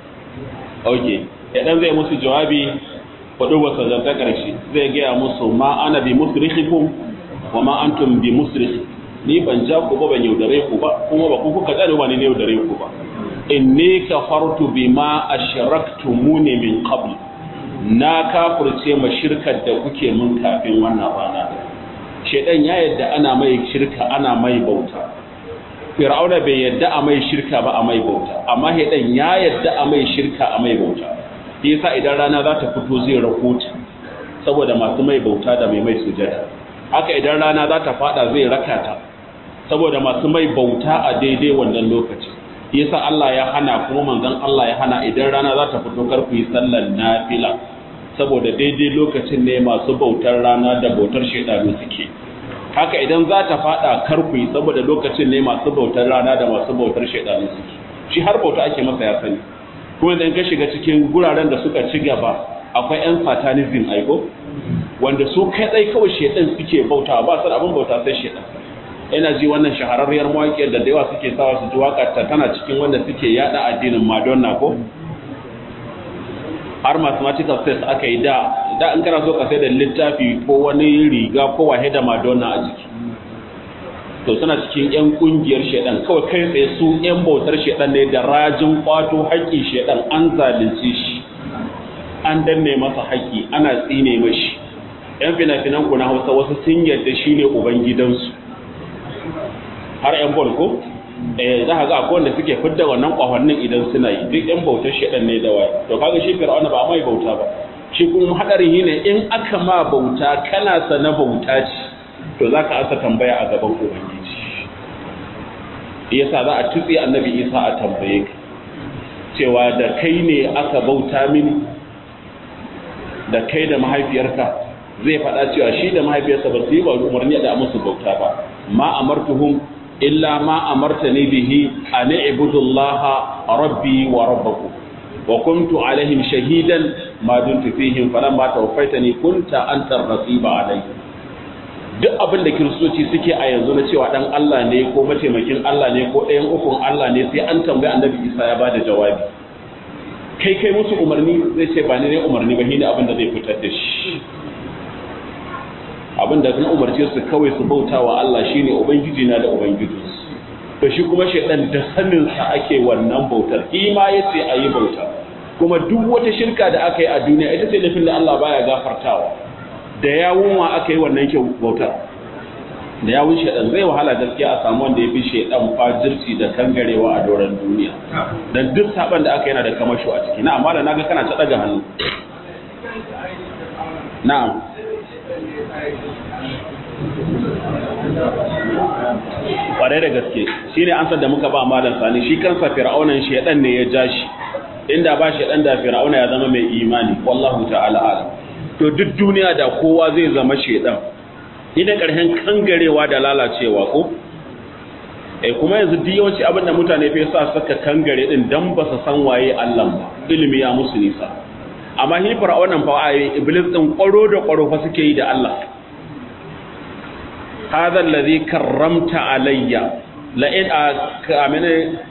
okay idan zai musu jawabi hudubar sa ta karshe zai gaya musu ma ana bi musrihikum wa ma antum bi musrikh ni ban ja ku ba ban yaudare ku ba kuma ba ku kuka tsare ba ni ne yaudare ku ba inni kafartu bima ashraktumuni min qabl na kafirce ma shirkar da kuke mun kafin wannan rana shedan ya yadda ana mai shirka ana mai bauta fir'auna bai yadda a mai shirka ba a mai bauta amma shedan ya yadda a mai shirka a mai bauta yasa idan rana za ta fito zai rahota saboda masu mai bauta da mai mai sujada haka idan rana za ta fada zai raka ta saboda masu mai bauta a daidai wannan lokaci yasa Allah ya hana kuma manzon Allah ya hana idan rana za ta fito kar ku yi sallar nafila saboda daidai lokacin ne masu bautar rana da bautar shedanu suke haka idan za ta fada karku saboda lokacin ne masu bautar rana da masu bautar shaidanu suke shi har bauta ake masa ya sani kuma idan ka shiga cikin guraren da suka ci gaba akwai yan satanism aiko wanda su kadai kawai shaidan suke bauta ba su da abin bauta sai shaidan ina ji wannan shahararriyar mawaƙiyar da da yawa suke sawa su ji waƙar ta tana cikin wanda suke yada addinin Madonna ko har mathematical test aka yi da da in kana so ka sai da littafi ko wani riga ko wahe da Madonna a jiki to suna cikin yan kungiyar shedan kawai kai tsaye su yan bautar shedan ne da rajin kwato haƙƙin shedan an zalunce shi an danne masa haƙƙi ana tsine mashi yan fina-finan ku na Hausa wasu sun yarda shine ubangidansu har yan bol ko eh za ka ga akwai wanda suke fidda wannan kwafannin idan suna yi duk yan bautar shedan ne da waye to kaga shi fir'auna ba mai bauta ba shi kuma hadarin yi ne in aka ma bauta kana sana bauta ce to za ka asa tambaya a gaban ubangiji yasa za a tutse annabi isa a tambaye ka cewa da kai ne aka bauta mini da kai da mahaifiyarka zai faɗa cewa shi da mahaifiyarsa ba su yi ba umarni da musu bauta ba ma amartuhum illa ma amartani bihi an ibudullaha rabbi wa rabbakum wa kuntu alaihim shahidan ma dumtu fihim falamma tawaffaytani kunta anta rasiba alaihim duk abin da kiristoci suke a yanzu na cewa dan Allah ne ko mataimakin Allah ne ko ɗayan ukun Allah ne sai an tambayi annabi Isa ya bada jawabi kai kai musu umarni zai ce ba ni ne umarni ba shine abin da zai fitar da shi abin da zan umarce su kawai su bauta wa Allah shine ubangiji na da ubangijinsu to shi kuma shaidan da sanin sa ake wannan bautar ima yace ayi bauta kuma duk wata shirka da aka yi a duniya ita ce laifin da Allah baya gafartawa da yawun wa aka yi wannan kyau bautar da yawun shaidan zai wahala gaskiya a samu wanda ya fi shaidan fajirci da kangarewa a doron duniya dan duk saban da aka yana da kamasho a ciki na amma da naga kana ta daga hannu na'am kwarai da gaske shi ne ansar da muka ba malam sani shi kansa fir'aunan shaidan ne ya ja shi inda ba shaidan da fir'auna ya zama mai imani wallahu ta'ala alam to duk duniya da kowa zai zama shaidan idan karshen kangarewa da lalacewa ko eh kuma yanzu duk yawanci abin da mutane fa sa saka kangare din dan ba su san waye Allah ba ilimi ya musu nisa amma hi fir'aunan fa ai iblis din kwaro da kwaro fa suke yi da Allah هذا الذي كرمت علي لئن كامن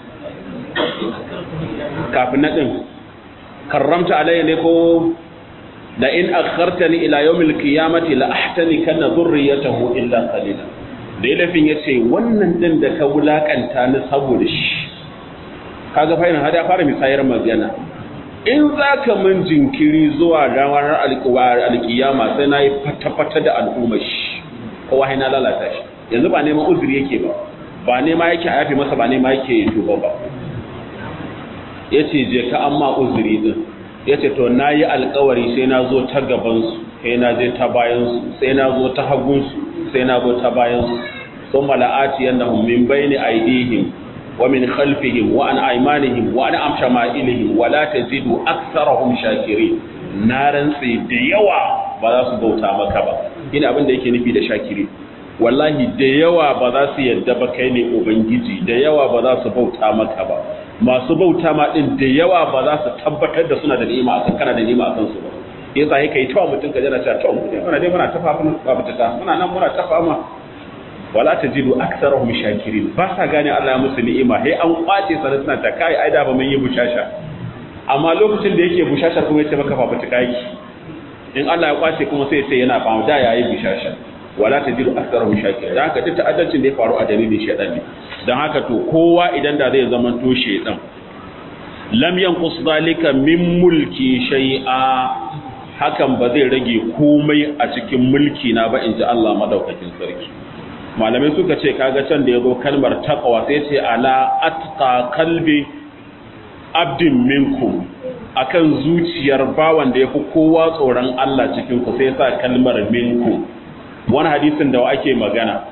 kafin din karramta alayya ne ko la in akhartani ila yawmil qiyamati la ahtani kana dhurriyatahu illa qalila da ilafin yace wannan din da ka wulakanta ni saboda shi kaga fa ina hada fara misayar magana in zaka mun jinkiri zuwa ranar alqiyama sai nayi fata-fata da al'ummar shi kowa na lalata shi yanzu ba neman uzuri yake ba ba nema yake a yafi masa ba nema yake tuba ba yace je ka amma uzuri din yace to nayi alƙawari sai na zo ta gaban su sai na je ta bayan su sai na zo ta hagun su sai na zo ta bayan su thumma la'ati annahum min bayni aydihim wa min khalfihim wa an aymanihim wa an amshama'ilihim wa la tajidu aktharahum shakirin na rantsi da yawa ba za su bauta maka ba ina abin da yake nufi da shakiri wallahi da yawa ba za su yadda ba kai ne ubangiji da yawa ba za su bauta maka ba masu bauta ma din da yawa ba za su tabbatar da suna da ni'ima akan kana da ni'ima akan su ba yasa yake yi tawa mutum ka jana cewa to mu muna dai muna tafa mun ba ta muna nan muna tafa ma wala tajidu aktharuhum shakirin ba sa gane Allah ya musu ni'ima sai an kwace sanin suna ta kai ai da ba mun yi bushasha amma lokacin da yake bushasha kuma yace maka fa ta kai in Allah ya kwace kuma sai sai yana fama da yayi bishasha wala tajidu aktharuhum shakirin dan haka duk ta'addancin da ya faru a dalilin shedan ne dan haka to kowa idan da zai zama to shedan lam yanqus zalika min mulki shay'a hakan ba zai rage komai a cikin mulki na ba inji Allah madaukakin sarki malamai suka ce kaga can da yazo kalmar taqwa sai ce ala atqa qalbi abdin minkum akan zuciyar bawan da ya fi kowa tsoron Allah cikin ku sai sa kalmar minku wani hadisin da wa ake magana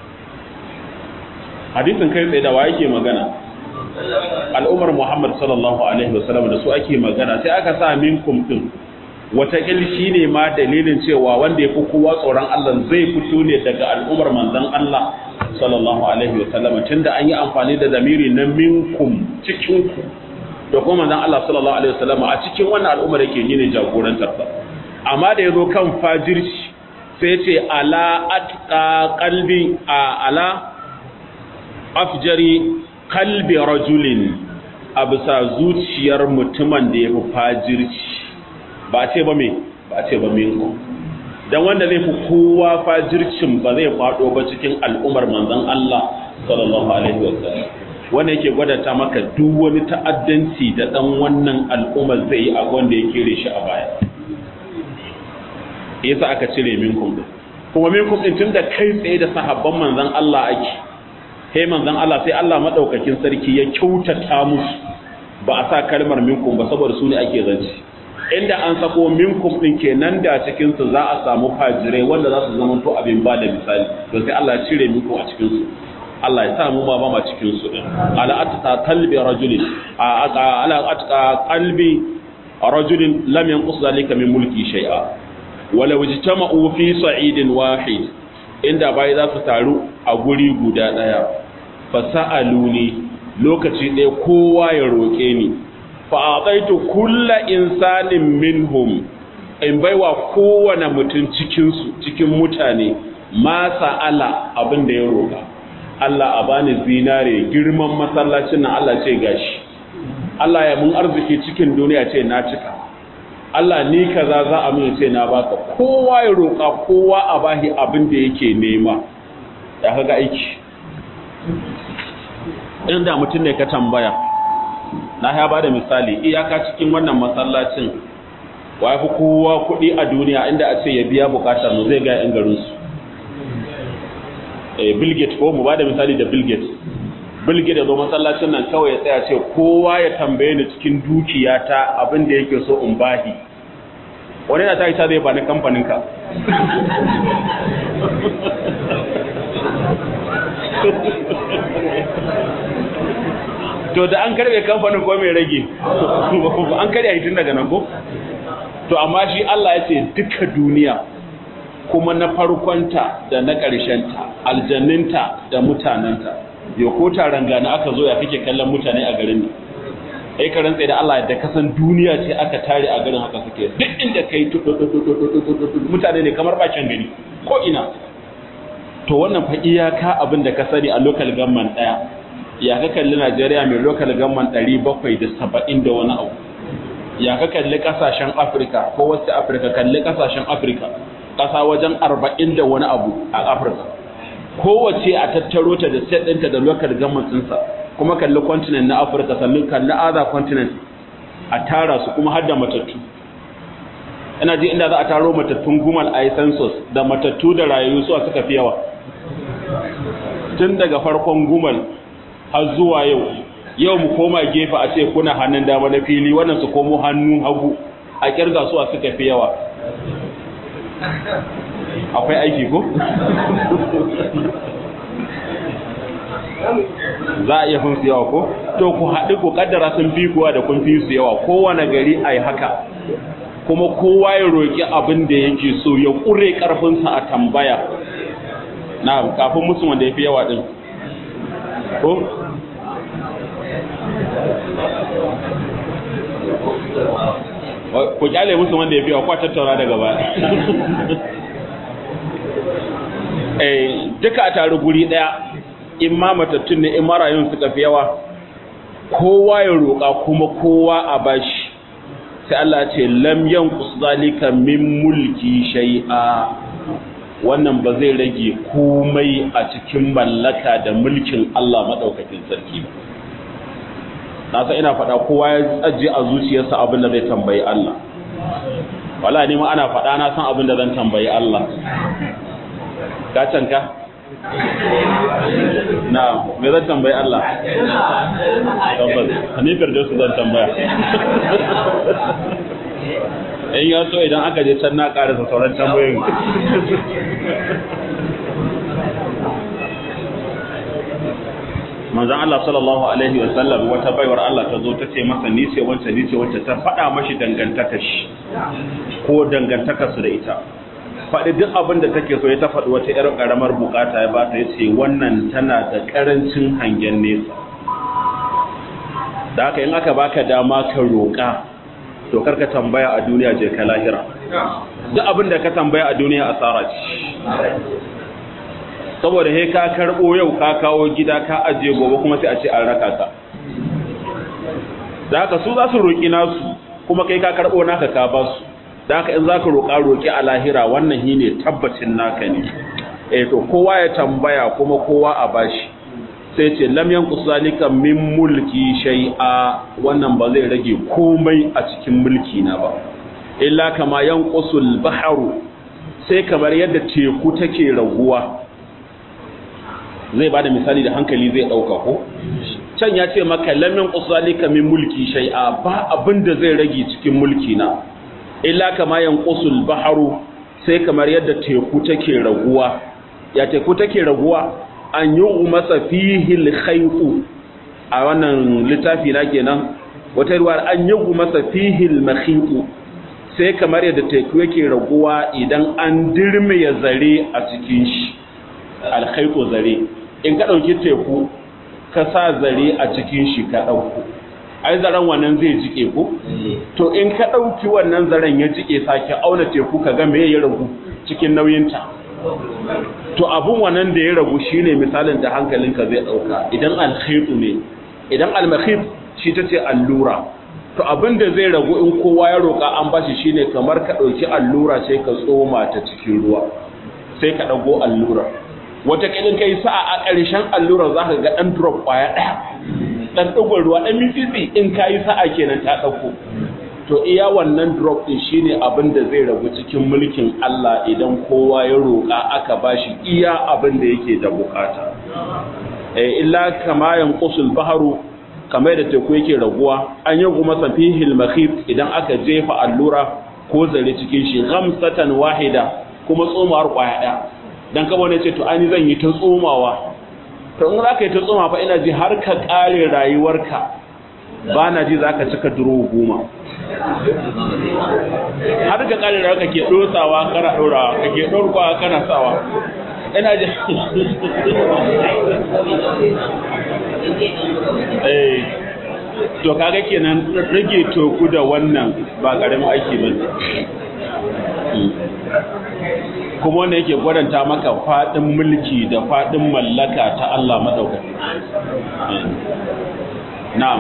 hadisin kai tsaye da wa ake magana al'ummar Muhammad sallallahu alaihi wasallam da su ake magana sai aka sa minkum din watakil shi ne ma dalilin cewa wanda ya fi kowa tsoron Allah zai fito ne daga al'ummar manzon Allah sallallahu alaihi wasallam tunda an yi amfani da zamiri na minkum cikin ku da kuma manzon Allah sallallahu alaihi wasallam a cikin wannan al'ummar yake yi ne jagorantar sa amma da yazo kan fajirci sai ce ala atqa qalbi a ala afjari qalbi rajulin a bisa zuciyar mutumin da ya fi fajirci ba ce ba me ba ce ba minkum dan wanda zai fi kowa fajircin ba zai fado ba cikin al'ummar manzon Allah sallallahu alaihi wasallam wanda yake gwadata maka duk wani ta'addanci da dan wannan al'ummar zai yi a wanda ya kere shi a baya yasa aka cire minkum din kuma minkum din tunda kai tsaye da sahabban manzon Allah ake sai manzon Allah sai Allah madaukakin sarki ya kyautata musu ba a sa kalmar minkum ba saboda su ne ake zance inda an sako minkum din kenan da cikin su za a samu fajirai wanda za su zama to abin ba da misali to sai Allah ya cire minkum a cikin su Allah ya sa mu ba ma cikin su din ala atqa qalbi rajulin ala atqa qalbi rajulin lam yanqus zalika min mulki shay'a wala wajtama'u fi sa'idin wahid inda bai za su taru a guri guda daya fasa'aluni lokaci ɗaya kowa ya roƙe ni fa'aɗaitu kulla insanin minhum in baiwa kowane mutum cikinsu cikin mutane ma sa'ala abin da ya roƙa Allah a bani zinare girman masallacin nan Allah ce gashi Allah ya mun arziki cikin duniya ce na cika Allah ni kaza za a mun ce na baka kowa ya roƙa kowa a bahi abin da yake nema ya kaga aiki inda mutum ne ka tambaya na ya ba da misali iyaka cikin wannan masallacin wa ya fi kowa kuɗi a duniya inda a ce ya biya bukatar mu zai ga yan garinsu bill gates ko mu ba da misali da bill gates bill gates ya zo masallacin nan kawai ya tsaya ce kowa ya tambaye ni cikin dukiyata abin da yake so in bahi wani na ta yi ta zai ba ni kamfaninka to da an karbe kamfanin ko mai rage an karya hitin daga nan ko to amma shi Allah ya ce duka duniya kuma na farkonta da na ƙarshenta aljanninta da mutanenta yau ko taron gani aka zo ya kake kallon mutane a garin ne ai ka rantsa da Allah da kasan duniya ce aka tare a garin haka suke duk inda kai mutane ne kamar bakin gari ko ina to wannan fa iyaka abin da ka sani a local government daya ya ka kalli Najeriya mai local government 770 da wani abu ya ka kalli kasashen Afirka ko wasu Afirka kalli kasashen Afirka kasa wajen 40 da wani abu a Afirka kowace a tattaro ta da state ɗinta da local government ɗinsa kuma kalli continent na Afirka sannan kalli other continent a tara su kuma har da matattu ina ji inda za a taro matattun gumal a yi census da matattu da rayu su suka fi yawa tun daga farkon gumal har zuwa yau yau mu koma gefe a ce kuna hannun dama na fili wannan su komo hannun hagu a kirga su suka fi yawa akwai aiki ko? za a iya fin su yawa ko? to ku haɗu ku kaddara sun fi kuwa da kun fi su yawa kowane gari a yi haka kuma kowa ya roƙi abin da yake so ya ƙure ƙarfinsa a tambaya na kafin musu wanda ya fi yawa ɗin ko? ku kyale musu wanda ya fi yawa kwa tattaura daga ba duka a taru guri ɗaya in ma matattun ne in marayun suka fi yawa kowa ya roƙa kuma kowa a bashi sai Allah ce lam yanqus zalika min mulki shay'a wannan ba zai rage komai a cikin mallaka da mulkin Allah madaukakin sarki ba na san ina faɗa kowa ya tsaje a zuciyarsa abin da zai tambayi Allah wala ni ma ana faɗa na san abin da zan tambayi Allah ka canka na me zan tambayi Allah tabbas hanifar da su zan tambaya in ya so idan aka je can na karasa sauran tambayoyin manzon Allah sallallahu alaihi wa sallam wata baiwar Allah ta zo ta ce masa ni ce wance ni ce wance ta faɗa mashi dangantakar shi ko dangantakar su da ita faɗi duk abin da take so ya ta faɗi wata ƴar ƙaramar bukata ya bata ya ce wannan tana da ƙarancin hangen nesa da haka in aka baka dama ka roƙa to karka tambaya a duniya je ka lahira duk abin da ka tambaya a duniya asara ce saboda he ka karbo yau ka kawo gida ka ajiye gobe kuma sai a ce an raka ka da haka su za su roƙi nasu kuma kai ka karbo naka ka ba su da haka in za ka roƙa roƙi a lahira wannan shi ne tabbacin naka ne eh to kowa ya tambaya kuma kowa a bashi sai ce lam yanqus zalika min mulki shay'a wannan ba zai rage komai a cikin mulki na ba illa kama yanqusul bahru sai kamar yadda teku take raguwa zai bada misali da hankali zai dauka ko can ya ce maka lam yanqus zalika min mulki shay'a ba abinda zai rage cikin mulki na illa kama yanqusul bahru sai kamar yadda teku take raguwa ya teku take raguwa an yi masa fihil khaitu a wannan littafi na kenan wata ruwa an yi masa fihil makhitu sai kamar yadda teku yake raguwa idan an dirmiya zare a cikin shi alkhaitu zare in ka ɗauki teku ka sa zare a cikin shi ka ɗauko ai zaren wannan zai jike ko to in ka ɗauki wannan zaren ya jike sake auna teku ka ga me ya ragu cikin nauyinta to abun wannan da ya ragu shine misalin da hankalinka zai dauka idan alkhaitu ne idan almakhif shi tace allura to abin da zai ragu in kowa ya roka an bashi shine kamar ka dauki allura sai ka tsoma ta cikin ruwa sai ka dago allura wata kidin kai sa'a a ƙarshen allura zaka ga dan drop kwaya daya dan dugon ruwa dan mitsitsi in kai sa'a kenan ta dauko to iya wannan drop din shine abin da zai ragu cikin mulkin Allah idan kowa ya roƙa aka bashi iya abin da yake da bukata eh illa kama yanqusul bahru kamar da teku yake raguwa an yi kuma safihil makhif idan aka jefa allura ko zare cikin shi ghamsatan wahida kuma tsomawar kwaya ɗaya dan kaba ne ce to ani zan yi ta tsomawa to in zaka yi ta tsoma fa ina ji har ka kare rayuwarka ba na ji zaka cika duro goma har ka kare da kake dosawa kana dorawa kake dorkwa kana sawa ina ji eh to kaga kenan rage toku da wannan ba karamin aiki bane kuma wanda yake gwadanta maka fadin mulki da fadin mallaka ta Allah madaukaki na'am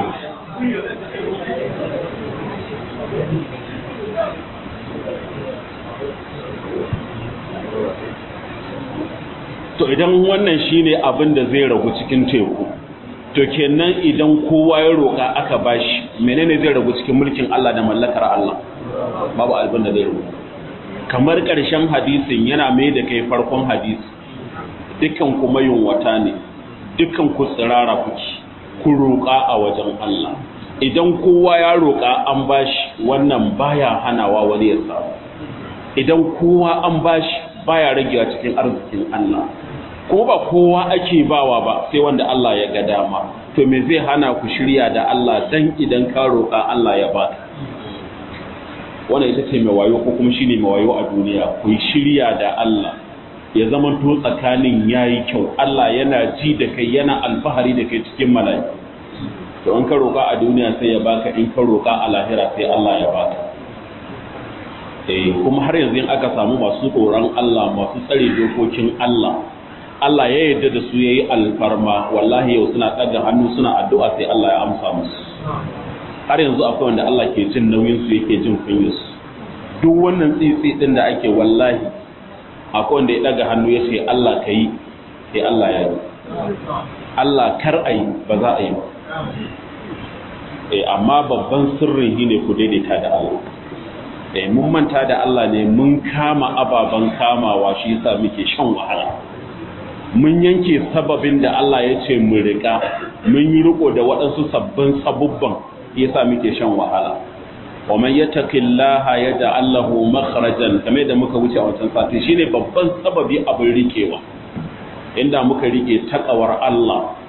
to idan wannan shine abin da zai ragu cikin teku to kenan idan kowa ya roka aka bashi menene zai ragu cikin mulkin Allah da mallakar Allah babu abin da zai ragu kamar ƙarshen hadisin yana mai da kai farkon hadisi dukkan kuma yunwata ne dukkan ku tsirara kuki ku roƙa a wajen Allah idan kowa ya roƙa an bashi wannan baya hanawa wani ya samu idan kowa an bashi baya ragewa cikin arzikin Allah kuma ba kowa ake bawa ba sai wanda Allah ya ga dama to me zai hana ku shirya da Allah dan idan ka roƙa Allah ya baka wannan ita ce mai wayo ko kuma shine mai wayo a duniya ku shirya da Allah ya zama to tsakanin yayi kyau Allah yana ji da kai yana alfahari da kai cikin mala'iku to in ka roƙa a duniya sai ya baka in ka roƙa a lahira sai Allah ya baka eh kuma har yanzu in aka samu masu tsoron Allah masu tsare dokokin Allah Allah ya yarda da su yayi alfarma wallahi yau suna ɗaga hannu suna addu'a sai Allah ya amsa musu har yanzu akwai wanda Allah ke jin nauyin su yake jin kunyar su duk wannan tsitsi din da ake wallahi akwai wanda ya ɗaga hannu ya ce Allah kai sai Allah ya yi Allah kar ayi ba za a yi ba eh amma babban sirrin shine ku daidaita da Allah eh mun manta da Allah ne mun kama ababan kamawa shi yasa muke shan wahala mun yanke sababin da Allah ya ce mu rika mun yi riko da waɗansu sabbin sabubban yasa muke shan wahala wa man yattaqillaha yaj'al lahu makhrajan kamar da muka wuce a wancan sati shine babban sababi abin rikewa inda muka rike takawar Allah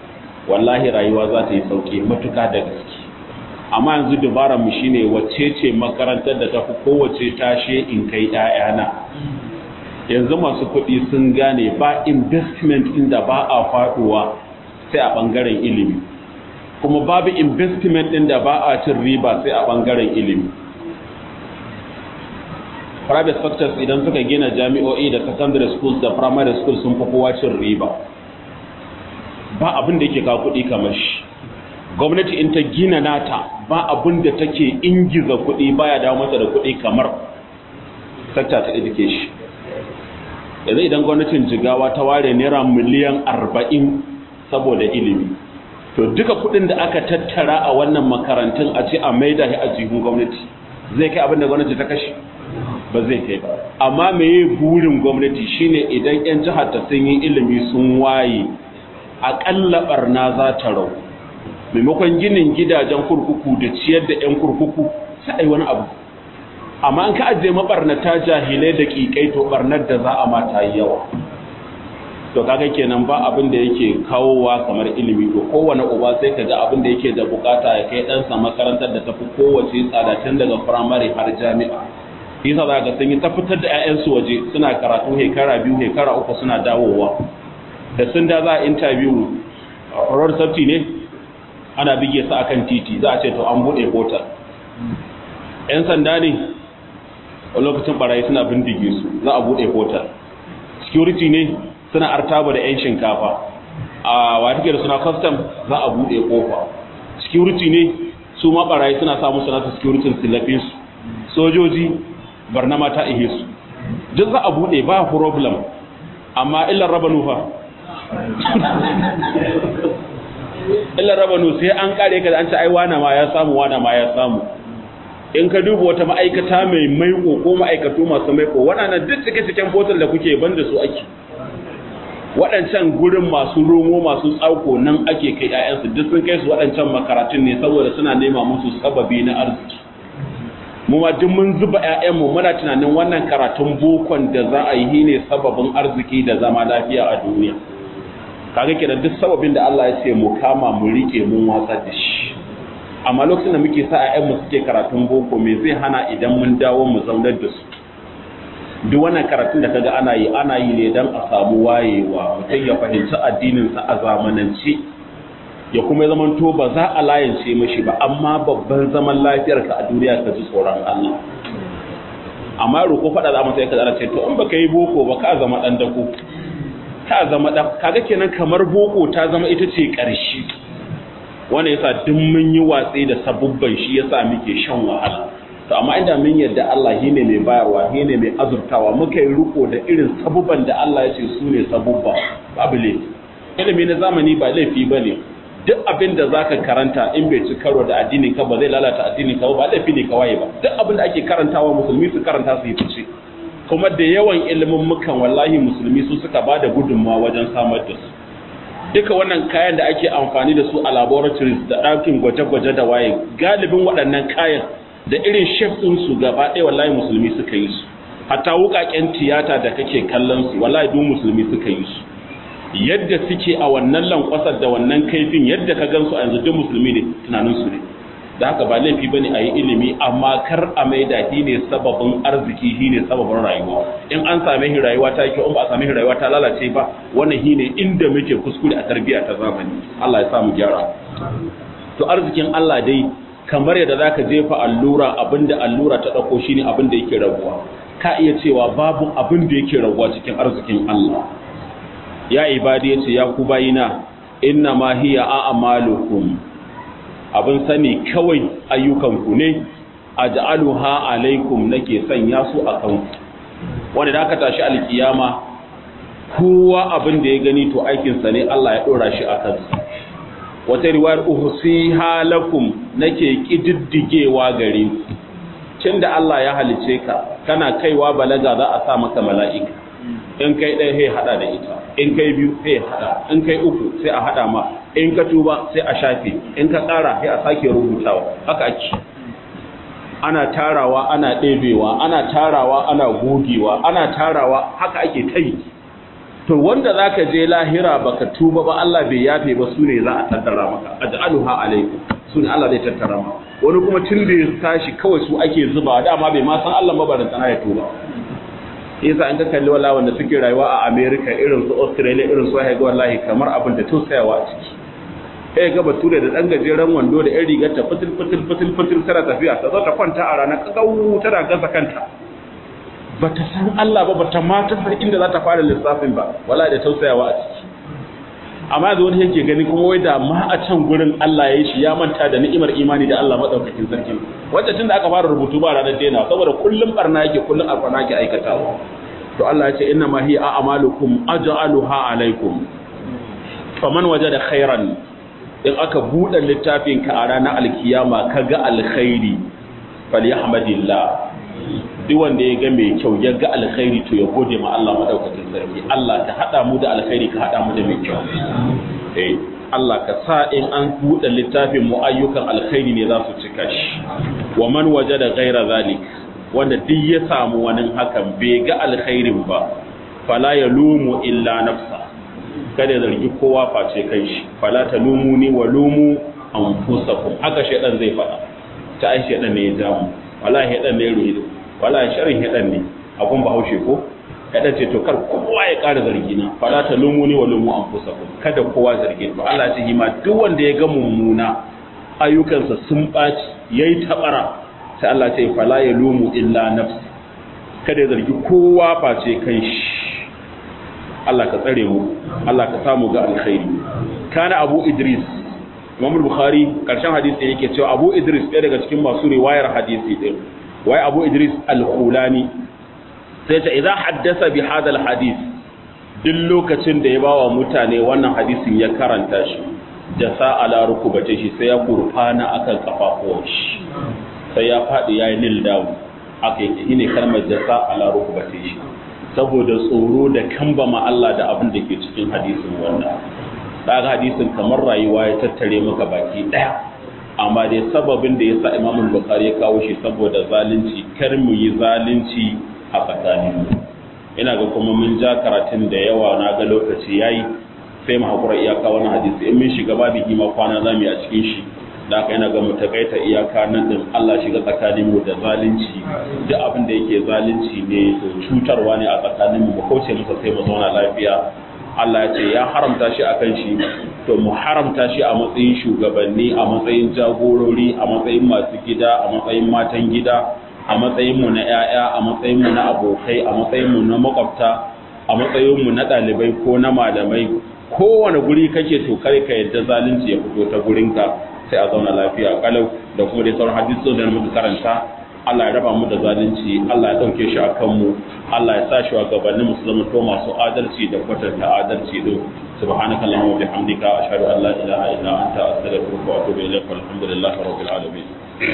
wallahi rayuwa za ta yi sauki matuka da gaske amma yanzu dubaran mu shine wacce ce makarantar da tafi kowace tashe in kai ƴaƴana yanzu masu kuɗi sun gane ba investment inda ba a faɗuwa sai a ɓangaren ilimi kuma babu investment ɗin da ba a cin riba sai a ɓangaren ilimi private sectors idan suka gina jami'o'i da secondary schools da primary schools sun fi kowa cin riba ba abin da yake kawo kuɗi kamar shi gwamnati in ta gina nata ba abin da take ingiza kuɗi baya dawo mata da kuɗi kamar sector ta education yanzu idan gwamnatin jigawa ta ware naira miliyan arba'in saboda ilimi to duka kuɗin da aka tattara a wannan makarantun a ce a maida shi a jihun gwamnati zai kai abin da gwamnati ta kashe ba zai kai ba amma meye burin gwamnati shine idan 'yan jihar ta sun yi ilimi sun waye aƙalla barna za ta rau maimakon ginin gidajen kurkuku da ciyar da 'yan kurkuku sai a yi wani abu amma an ka ajiye mabarnata jahilai da ƙiƙai to barnar da za a mata yi yawa to kaga kenan ba abin da yake kawowa kamar ilimi to kowane uba sai ka ga abin da yake da bukata ya kai ɗansa makarantar da tafi kowace tsada tun daga firamare har jami'a yasa za ka sun yi ta fitar da 'ya'yansu waje suna karatu hekara biyu hekara uku suna dawowa da sun da za a interview road safety ne ana bige su akan titi za a ce to an bude kotar yan sanda ne a lokacin barayi suna bindige su za a bude kotar security ne suna artaba da yan shinkafa a wata da suna custom za a bude kofa security ne su ma barayi suna samu sanata security silafin su sojoji barnama ta ihe su duk za a bude ba problem amma illar raba nufa illa rabanu sai an kare ka da an ci ai wana ma ya samu wana ma ya samu in ka duba wata ma'aikata mai maiko ko ma'aikatu masu maiko waɗannan duk cike ciken botal da kuke banda su ake waɗancan gurin masu romo masu tsauko nan ake kai ƴaƴansu duk sun kai su waɗancan makaratun ne saboda suna nema musu sababi na arziki mu ma duk mun zuba ƴaƴanmu muna tunanin wannan karatun bokon da za a yi ne sababin arziki da zama lafiya a duniya kaga kenan duk sababin da Allah ya ce mu kama mu rike mun watsa da shi amma lokacin da muke sa ƴaƴan mu suke karatun boko me zai hana idan mun dawo mu zaunar da su duk wannan karatun da kaga ana yi ana yi ne dan a samu wayewa mutum ya fahimci addinin sa a zamanance ya kuma ya zamanto ba za a layance mashi ba amma babban zaman lafiyar ka a duniya ka ji tsoron Allah amma roko faɗa za mu sai ka zara ce to in baka yi boko ba ka zama dan dako ta zama ɗan kaga kenan kamar boko ta zama ita ce ƙarshe wanda yasa duk mun yi watsi da sabubban shi yasa muke shan wahala to amma inda mun yarda Allah shi ne mai bayarwa shi ne mai azurtawa muka yi riko da irin sabubban da Allah ya ce su ne sabubba babu laifi ilimi na zamani ba laifi ba ne duk abin da zaka karanta in bai ci karo da addinin ka ba zai lalata addinin ka ba laifi ne kawai ba duk abin da ake karantawa musulmi su karanta su yi fice kuma da yawan ilimin mukan wallahi musulmi su suka ba da gudunmawa wajen samar da su duka wannan kayan da ake amfani da su a laboratories da ɗakin gwaje-gwaje da waye galibin waɗannan kayan da irin shef su gaba ɗaya wallahi musulmi suka yi su hatta wuƙaƙen tiyata da kake kallon su wallahi duk musulmi suka yi su yadda suke a wannan lankwasar da wannan kaifin yadda ka gansu a yanzu duk musulmi ne tunaninsu ne da haka ba laifi bane a yi ilimi amma kar a mai da shi ne sababin arziki shi ne sababin rayuwa in an same shi rayuwa ta kyau in ba a same shi rayuwa ta lalace ba wannan shi ne inda muke kuskure a tarbiyya ta zamani Allah ya sa mu gyara to arzikin Allah dai kamar yadda zaka jefa allura abinda allura ta dauko shine abin da yake rabuwa ka iya cewa babu abin da yake rabuwa cikin arzikin Allah ya ibadi yace ya ku bayina inna ma hiya a'malukum abin sani kawai ayyukanku ne a ja'aluha alaikum nake sanya su a kanku wanda da aka tashi alkiyama kowa abin da ya gani to aikinsa ne Allah ya ɗora shi a kansa wata riwayar uhusi halakum nake ƙididdigewa gare ku tun da Allah ya halice ka kana kaiwa balaga za a sa maka mala'ika in kai ɗaya sai haɗa da ita in kai biyu sai haɗa in kai uku sai a haɗa ma in ka tuba sai a shafe in ka ƙara sai a sake rubutawa haka ake ana tarawa ana ɗebewa ana tarawa ana gogewa ana tarawa haka ake ta yi to wanda zaka je lahira baka tuba ba Allah bai yafe ba sune za a tattara maka aj'aluha alaikum sune Allah zai tattara maka wani kuma tun da ya tashi kawai su ake zuba dama bai ma san Allah mabarin sana ya tuba yasa an ka kalli wala wanda suke rayuwa a America irin su Australia irin su haiga wallahi kamar abin da tausayawa a ciki eh ga bature da dan gajeren wando da yan rigar ta fitil fitil fitil fitil tana tafiya ta zo ta kwanta a ranar kagau tana gasa kanta bata san Allah ba bata ma ta san inda za ta fara lissafin ba wallahi da tausayawa a ciki amma da wani yake gani kuma wai da ma a can gurin Allah ya yi shi ya manta da ni'imar imani da Allah madaukakin sarki wanda tunda aka fara rubutu ba ranar daina saboda kullum barna yake kullum alfana yake aikatawa to Allah ya ce inna ma hiya a'malukum aj'aluha alaikum faman wajada khairan in aka buɗe littafin ka a ranar alkiyama kaga alkhairi falyahmadillah duk wanda ya ga mai kyau ya ga alkhairi to ya gode ma Allah madaukakin sarki Allah ka hada mu da alkhairi ka hada mu da mai kyau eh Allah ka sa in an buɗe littafin mu ayyukan alkhairi ne za su cika shi wa man wajada ghaira zalik wanda duk ya samu wani hakan bai ga alkhairin ba fala yalumu illa nafsa kada ya zargi kowa face kai shi fala talumuni wa lumu anfusakum haka shedan zai faɗa ta ai shedan ne ya jamu wallahi shedan ne ya ruhido wala sharin haɗan ne abun bahaushe ko haɗan ce to kar kowa ya ƙara zargi na fala ta lumu ni wa lumu an fusa kada kowa zargi to Allah ce hima duk wanda ya ga mummuna ayyukansa sun ɓaci yayi tabara sai Allah ce fala ya lumu illa nafsi kada ya zargi kowa face kai shi Allah ka tsare mu Allah ka samu ga alkhairi kana Abu Idris Imam Bukhari karshen hadisi yake cewa Abu Idris ɗaya daga cikin masu riwayar hadisi din wai abu idris al-khulani sai ta idan haddasa bi hadal hadis duk lokacin da ya bawa mutane wannan hadisin ya karanta shi jasa ala rukubate shi sai ya kurfana akan kafafuwan shi sai ya faɗi ya yi nil down aka yi ne kalmar jasa ala rukubate shi saboda tsoro da kambama Allah da abin da ke cikin hadisin wannan daga hadisin kamar rayuwa ya tattare maka baki daya amma dai sababin da ya sa imamun bukari ya kawo shi saboda zalunci kar mu yi zalunci a tsakanin ina ga kuma mun ja karatun da yawa na ga lokaci yayi sai mu hakura iyaka wani hadisi in mun shiga babu kima kwana zamu yi a cikin shi da haka ina ga mu takaita iyaka nan din Allah shiga tsakanin mu da zalunci duk abin da yake zalunci ne to cutarwa ne a tsakanin mu mu kauce masa sai mu zauna lafiya Allah ya ce ya haramta shi a kan shi to mu haramta shi a matsayin shugabanni a matsayin jagorori a matsayin masu gida a matsayin matan gida a matsayin mu na 'ya'ya a matsayin mu na abokai a matsayin mu na makwabta a matsayin mu na ɗalibai ko na malamai kowane guri kake to kare ka yadda zalunci ya fito ta gurinka sai a zauna lafiya kalau da kuma dai sauran hadisi da muka karanta Allah ya raba mu da zalunci Allah ya dauke shi a kanmu Allah ya sa shi wa gabanin mu su zama to masu adalci da kwatanta adalci din subhanaka allahumma wa bihamdika ashhadu an la ilaha illa anta astaghfiruka wa atubu ilaik walhamdulillahi rabbil alamin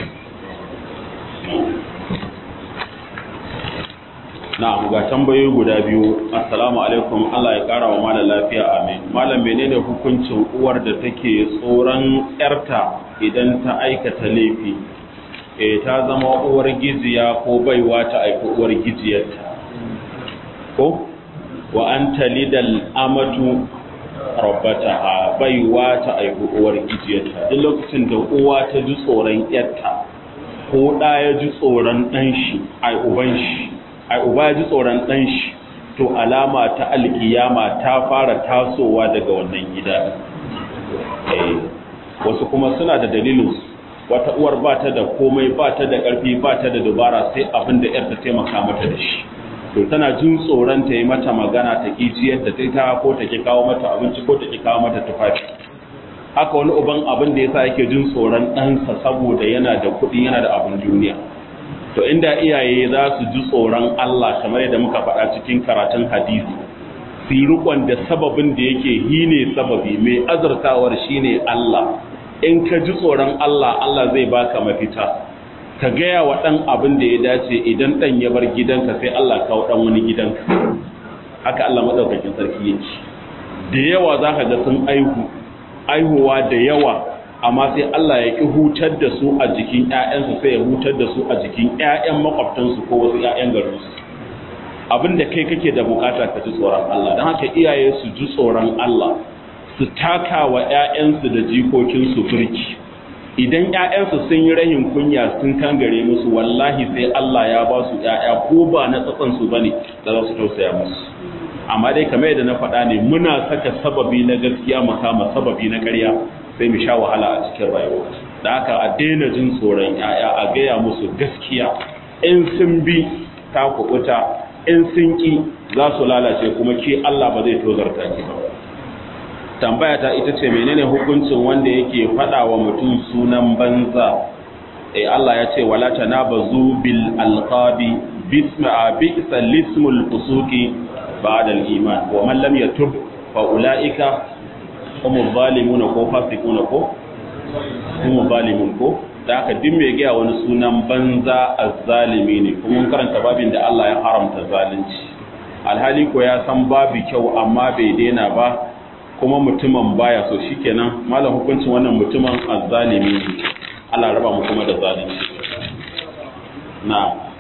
na'am ga tambayoyi guda biyu assalamu alaikum Allah ya kara wa malam lafiya amin malam menene hukuncin uwar da take tsoron yarta idan ta aikata laifi e ta zama uwar giziya ko baiwa ta aiki uwar gijiyarta ko wa an talidal amatu rabbataha baiwa ta aiki uwar gijiyarta duk lokacin da uwa ta ji tsoron yarta ko da ya ji tsoron dan shi ai uban shi ai uba ya ji tsoron dan shi to alama ta alkiyama ta fara tasowa daga wannan gida eh wasu kuma suna da dalilinsu wata uwar ba ta da komai ba ta da ƙarfi ba ta da dubara sai abin da ‘yarta taimaka mata da shi to tana jin tsoron ta yi mata magana ta ƙi ciyar da ta ta ko ta ƙi kawo mata abinci ko ta ƙi kawo mata tufafi haka wani uban abin da yasa yake jin tsoron ɗansa saboda yana da kuɗi yana da abin duniya to inda iyaye za su ji tsoron Allah kamar yadda muka faɗa cikin karatun hadisi su yi rikon da sababin da yake hine sababi mai azurtawar shine Allah in ka ji tsoron Allah Allah zai baka mafita ka gaya wa ɗan abin da ya dace idan ɗan ya bar gidanka sai Allah kawo ɗan wani gidanka haka Allah maɗaukakin sarki yake da yawa za ka ga sun aihu aihuwa da yawa amma sai Allah ya ƙi hutar da su a jikin ‘ya'yansu sai ya hutar da su a jikin ‘ya'yan makwabtansu ko wasu ‘ya'yan garinsu abinda kai kake da bukata ka ji tsoron Allah don haka iyaye su ji tsoron Allah su taka wa 'ya'yansu da jikokinsu birki idan 'ya'yansu sun yi rahin kunya sun kangare musu wallahi sai Allah ya ba su 'ya'ya ko ba na tsatsansu ba ne da za su tausaya musu amma dai kamar yadda na faɗa ne muna saka sababi na gaskiya mu kama sababi na ƙarya sai mu sha wahala a cikin rayuwa da haka a daina jin tsoron 'ya'ya a gaya musu gaskiya in sun bi ta kuɓuta in sun ƙi za su lalace kuma ke Allah ba zai tozarta ki ba tambaya ta ita ce menene hukuncin wanda yake faɗa wa mutum sunan banza eh Allah ya ce wala tanabazu bil alqabi bisma bi'sa lismul fusuqi ba'da al iman wa man lam yatub fa ulaika hum zalimuna ko fasiquna ko hum zalimun ko da aka din mai gaya wani sunan banza azzalimi ne kuma mun karanta babin da Allah ya haramta zalunci alhali ko ya san babu kyau amma bai daina ba kuma mutumin baya so shikenan malam hukuncin wannan mutumin azzalimi ne Allah raba mu kuma da zalunci na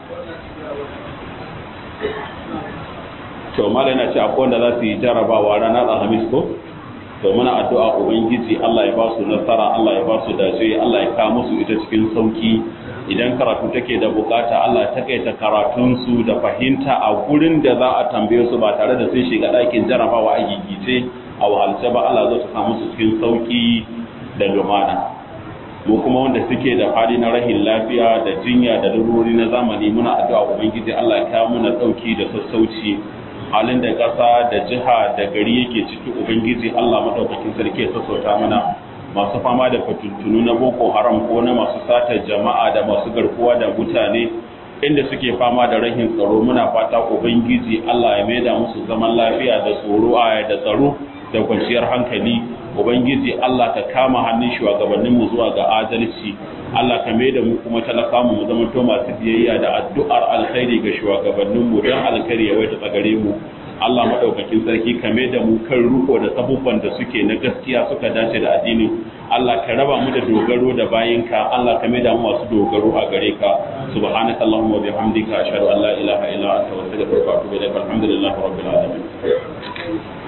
to malam yana ce akwai wanda za su yi jarabawa ranar alhamis ko to muna addu'a ubangiji Allah ya ba su nasara Allah ya ba su dace Allah ya kawo musu ita cikin sauki idan karatu take da bukata Allah ya takaita karatun su da fahimta a gurin da za a tambaye su ba tare da sun shiga ɗakin jarabawa a gigice a wahalce ba Allah zai ta musu cikin sauki da lumana mu kuma wanda suke da hali na rahin lafiya da jinya da larurori na zamani muna addu'a ubangiji Allah ya kawo mana dauki da sassauci halin da ƙasa da jiha da gari yake ciki ubangiji Allah madaukakin sarki ya sassauta mana masu fama da fatuntunu na boko haram ko na masu satar jama'a da masu garkuwa da mutane inda suke fama da rahin tsaro muna fata ubangiji Allah ya maida musu zaman lafiya da tsoro a da tsaro da kwanciyar hankali ubangiji Allah ka kama hannun shugabannin mu zuwa ga adalci Allah ka maida mu kuma talaka mu mu zama to masu biyayya da addu'ar alkhairi ga shugabannin mu don alkhairi ya waita tsagare mu Allah madaukakin sarki ka maida mu kan ruko da sabubban da suke na gaskiya suka dace da addini Allah ka raba mu da dogaro da bayinka Allah ka maida mu masu dogaro a gare ka subhanakallahumma wa bihamdika ashhadu an la ilaha illa anta astaghfiruka wa atubu ilaik alhamdulillahi rabbil alamin